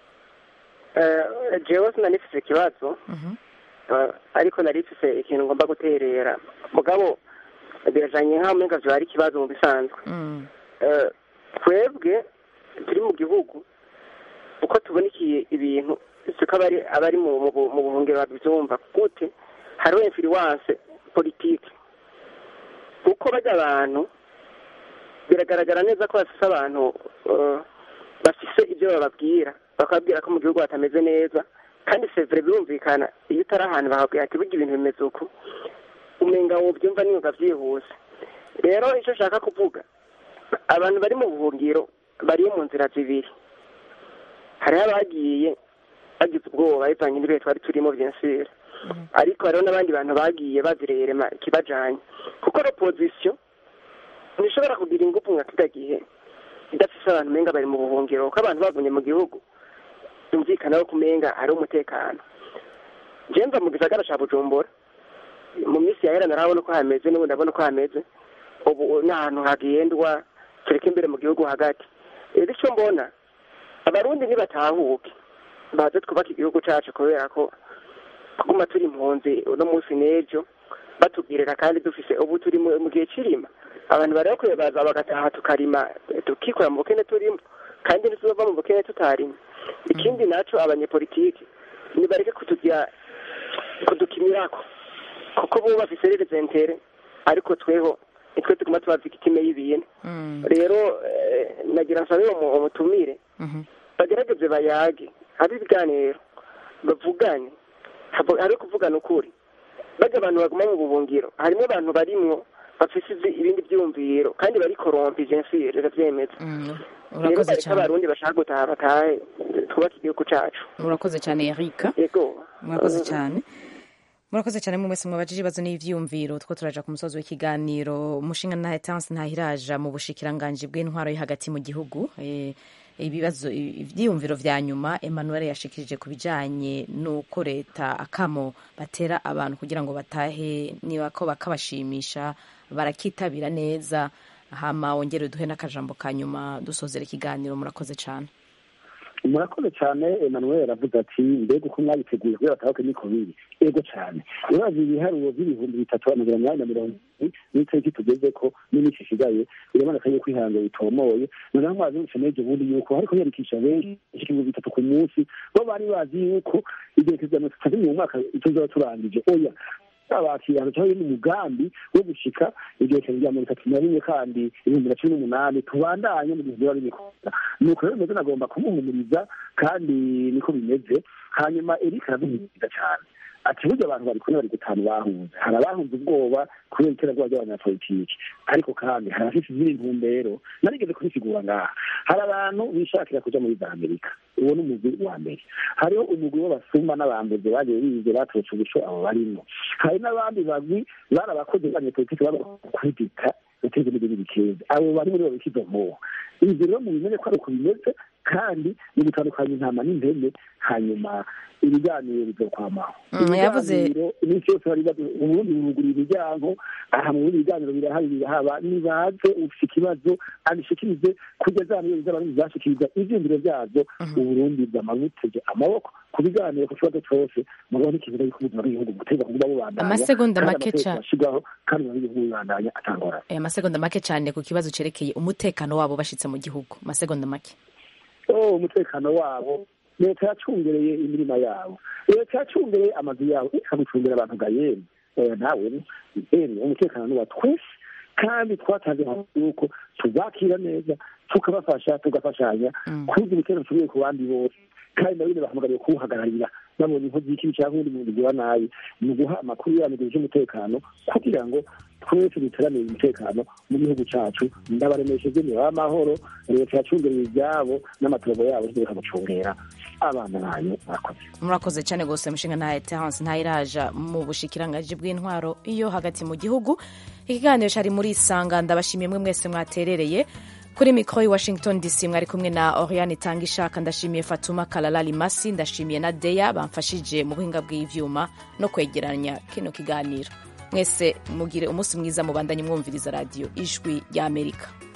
Eh, jewe sinanifise ikibazo Eh, ariko narifise ikintu ngomba guterera mugabo birajanye nk'aho umenga vyoba ari ikibazo mu bisanzwe Eh, twebwe turi mu gihugu uko tubonikiye ibintu siko abari abari mu mu bu- mu buhungiro babyumva gute hariho influence politike kuko bajya abantu biragaragara neza ko bafise abantu eh, bafise ibyo bababwira bakababwira ko mu gihugu hatameze neza kandi sevure birumvikana iyo utari ahantu bakabwira ati burya ibintu bimeze uku umenga wobyumva niyumva byihuse rero icyo nshaka kuvuga abantu bari mu buhungiro bari mu nzira zibiri hariho abagiye bagize ubwoba bivanye n'ibihe twari turimo byensire ariko hariho n'abandi bantu bagiye bazirerema ikibajanye kuko opozisiyo ntishobora kugira ingufu nka kida gihe idafise abantu umenga bari mu buhungiro kuko abantu bagumye mu gihugu byumvikana ko kumenga hari umutekano jewe mva mu gisagara ca bujumbura mu minsi yahera narabona uko hameze n'ubu ndabona uko hameze ubu ni ahantu hagendwa tureka imbere mu gihugu hagati rero icyo mbona abarundi ntibatahuke baze twubake igihugu cacu kubera ko kuguma turi impunzi uno munsi n'ejo batubwirira kandi dufise ubu turi mu mu gihe c'irima abantu bari bakwiye baza bagataha tukarima tukikora mu bukene turimo kandi ntituzova mu bukene tutarima ikindi naco abanyepolitiki nibareke kutugira kudukimirako kuko bo bafise representere ariko tweho nitwe tuguma tuba victime y'ibintu rero eh, nagira nsabe uwo mu- umutumire bagerageze bayage habe ibiganiro bavugane habo- hari kuvugana ukuri bajya abantu baguma mu buhungiro harimo abantu barimwo bafise izi- ibindi byumviro kandi bari korompi jensi riravyemeza rero urakoze bareka cyane abarundi bashaka gutaha batahe twubake igihugu cacu urakoze cyane eric yego murakoze cyane murakoze cyane mwe mwese mwabajije ibibazo n'ivyiyumviro two turaja ku musozi w'ikiganiro umushinga na etanse ntahiraja mu bushikiranganji bw'intwaro yo hagati mu gihugu Eh, ibibazo ivyiyumviro vya nyuma emmanuel yashikirije ku bijanye n'uko leta akamo batera abantu kugira ngo batahe niba ko bakabashimisha barakitabira neza hama wongere duhe n'akajambo ka nyuma dusozera ikiganiro murakoze cyane murakoze cyane emmanuel aravuga ati mbega uko mwabiteguye kubera batahuke niko biri ego cyane urazi ibiharuro by'ibihumbi bitatu amajana umunani na mirongo ibiri n'itariki tugeze ko n'iminsi isigaye biraboneka yuko ihanga bitomoye noneho mwazi yose n'ejo bundi yuko hariko yandikisha benshi ibihumbi bitatu ku munsi bo bari bazi yuko igihe kizamini tutari mu mwaka tuzaba turangije oya abakirano cyangwa ni umugambi wo gushika igihe cya mirongo itatu na rimwe kandi ibihumbi na cumi n'umunani tubandanye mu gihe biba bimikunda nuko rero mbese nagomba kumuhumuriza kandi niko bimeze hanyuma erika aravuga cyane ati burya abantu bari kumwe bari gutanu bahunze hari abahunze ubwoba kubera iterabwoba ry'abanyapolitiki ariko kandi hari abafite izindi ntumbero narigeze kubisigura ngaha hari abantu bishakira kuja muri za amerika uwo ni umugwi wa mbere hariho umugwi w'abasumba n'abambuzi bagiye bize baturutse ubuco abo barimo hari n'abandi bagwi bari abakozi b'abanyapolitiki baba kudita guteza n'ibindi bikeza abo bari muri bo bikizo mpuha ibyo rero mubimenye ko ari uko bimeze kandi ni gutandukanya intama n'impene hanyuma ibiganiro bizokwamaho Mm, yavuze- Ibiganiro, iminsi yose bari badu- uburundi bugura imiryango aha mu bindi biganiro birahari birahaba nibaze ufite ikibazo abishikirize kugeza hano iyo bizaba bizashikiriza ivyiyumviro vyazo uburundi bwamabutege amaboko ku biganiro ku kibazo cose mugabo n'ikibuga yuko ubuzima bw'igihugu buteza kuguma bubandanya Amasegonda kandi make amategeko ca- ashirwaho kandi ubuzima bw'igihugu bubandanya atangorane Eh, amasegonda make cyane ku kibazo cerekeye umutekano wabo bashitse mu gihugu amasegonda make oh umutekano wabo leta yacungereye imirima yabo leta yacungereye amazu yabo ikagucungera abantu gayeni oya nawe eni umutekano ni wa twese kandi twatanze amakuru yuko tuzakira neza tukabafasha tugafashanya kugira ibitero tubiye ku bandi bose kandi nabo nyine bahamagariye kuwuhagararira babonye inkozi y'ikibi cyangwa undi muntu ugira nabi ni uguha amakuru ya mu gihe cy'umutekano kugira ngo twese duteranire umutekano mu gihugu cyacu ndabaremesheje ni w'amahoro leta yacungereye ibyabo n'amatongo yabo reka gucungera abana banyu murakoze murakoze cyane rwose mushinga nta terance ntayiraja mu bushikiranganji bw'intwaro iyo hagati mu gihugu ikiganiro cyari muri isanga ndabashimiye mwe mwese mwaterereye kuri mikoro i washington dc mwari kumwe na oriane itanga ishaka ndashimiye fatuma kalala limasi ndashimiye na deya bamfashije mu buhinga bw'ivyuma no kwegeranya kino kiganiro mwese mugire umunsi mwiza mubandanye mwumviriza radiyo ijwi ry'amerika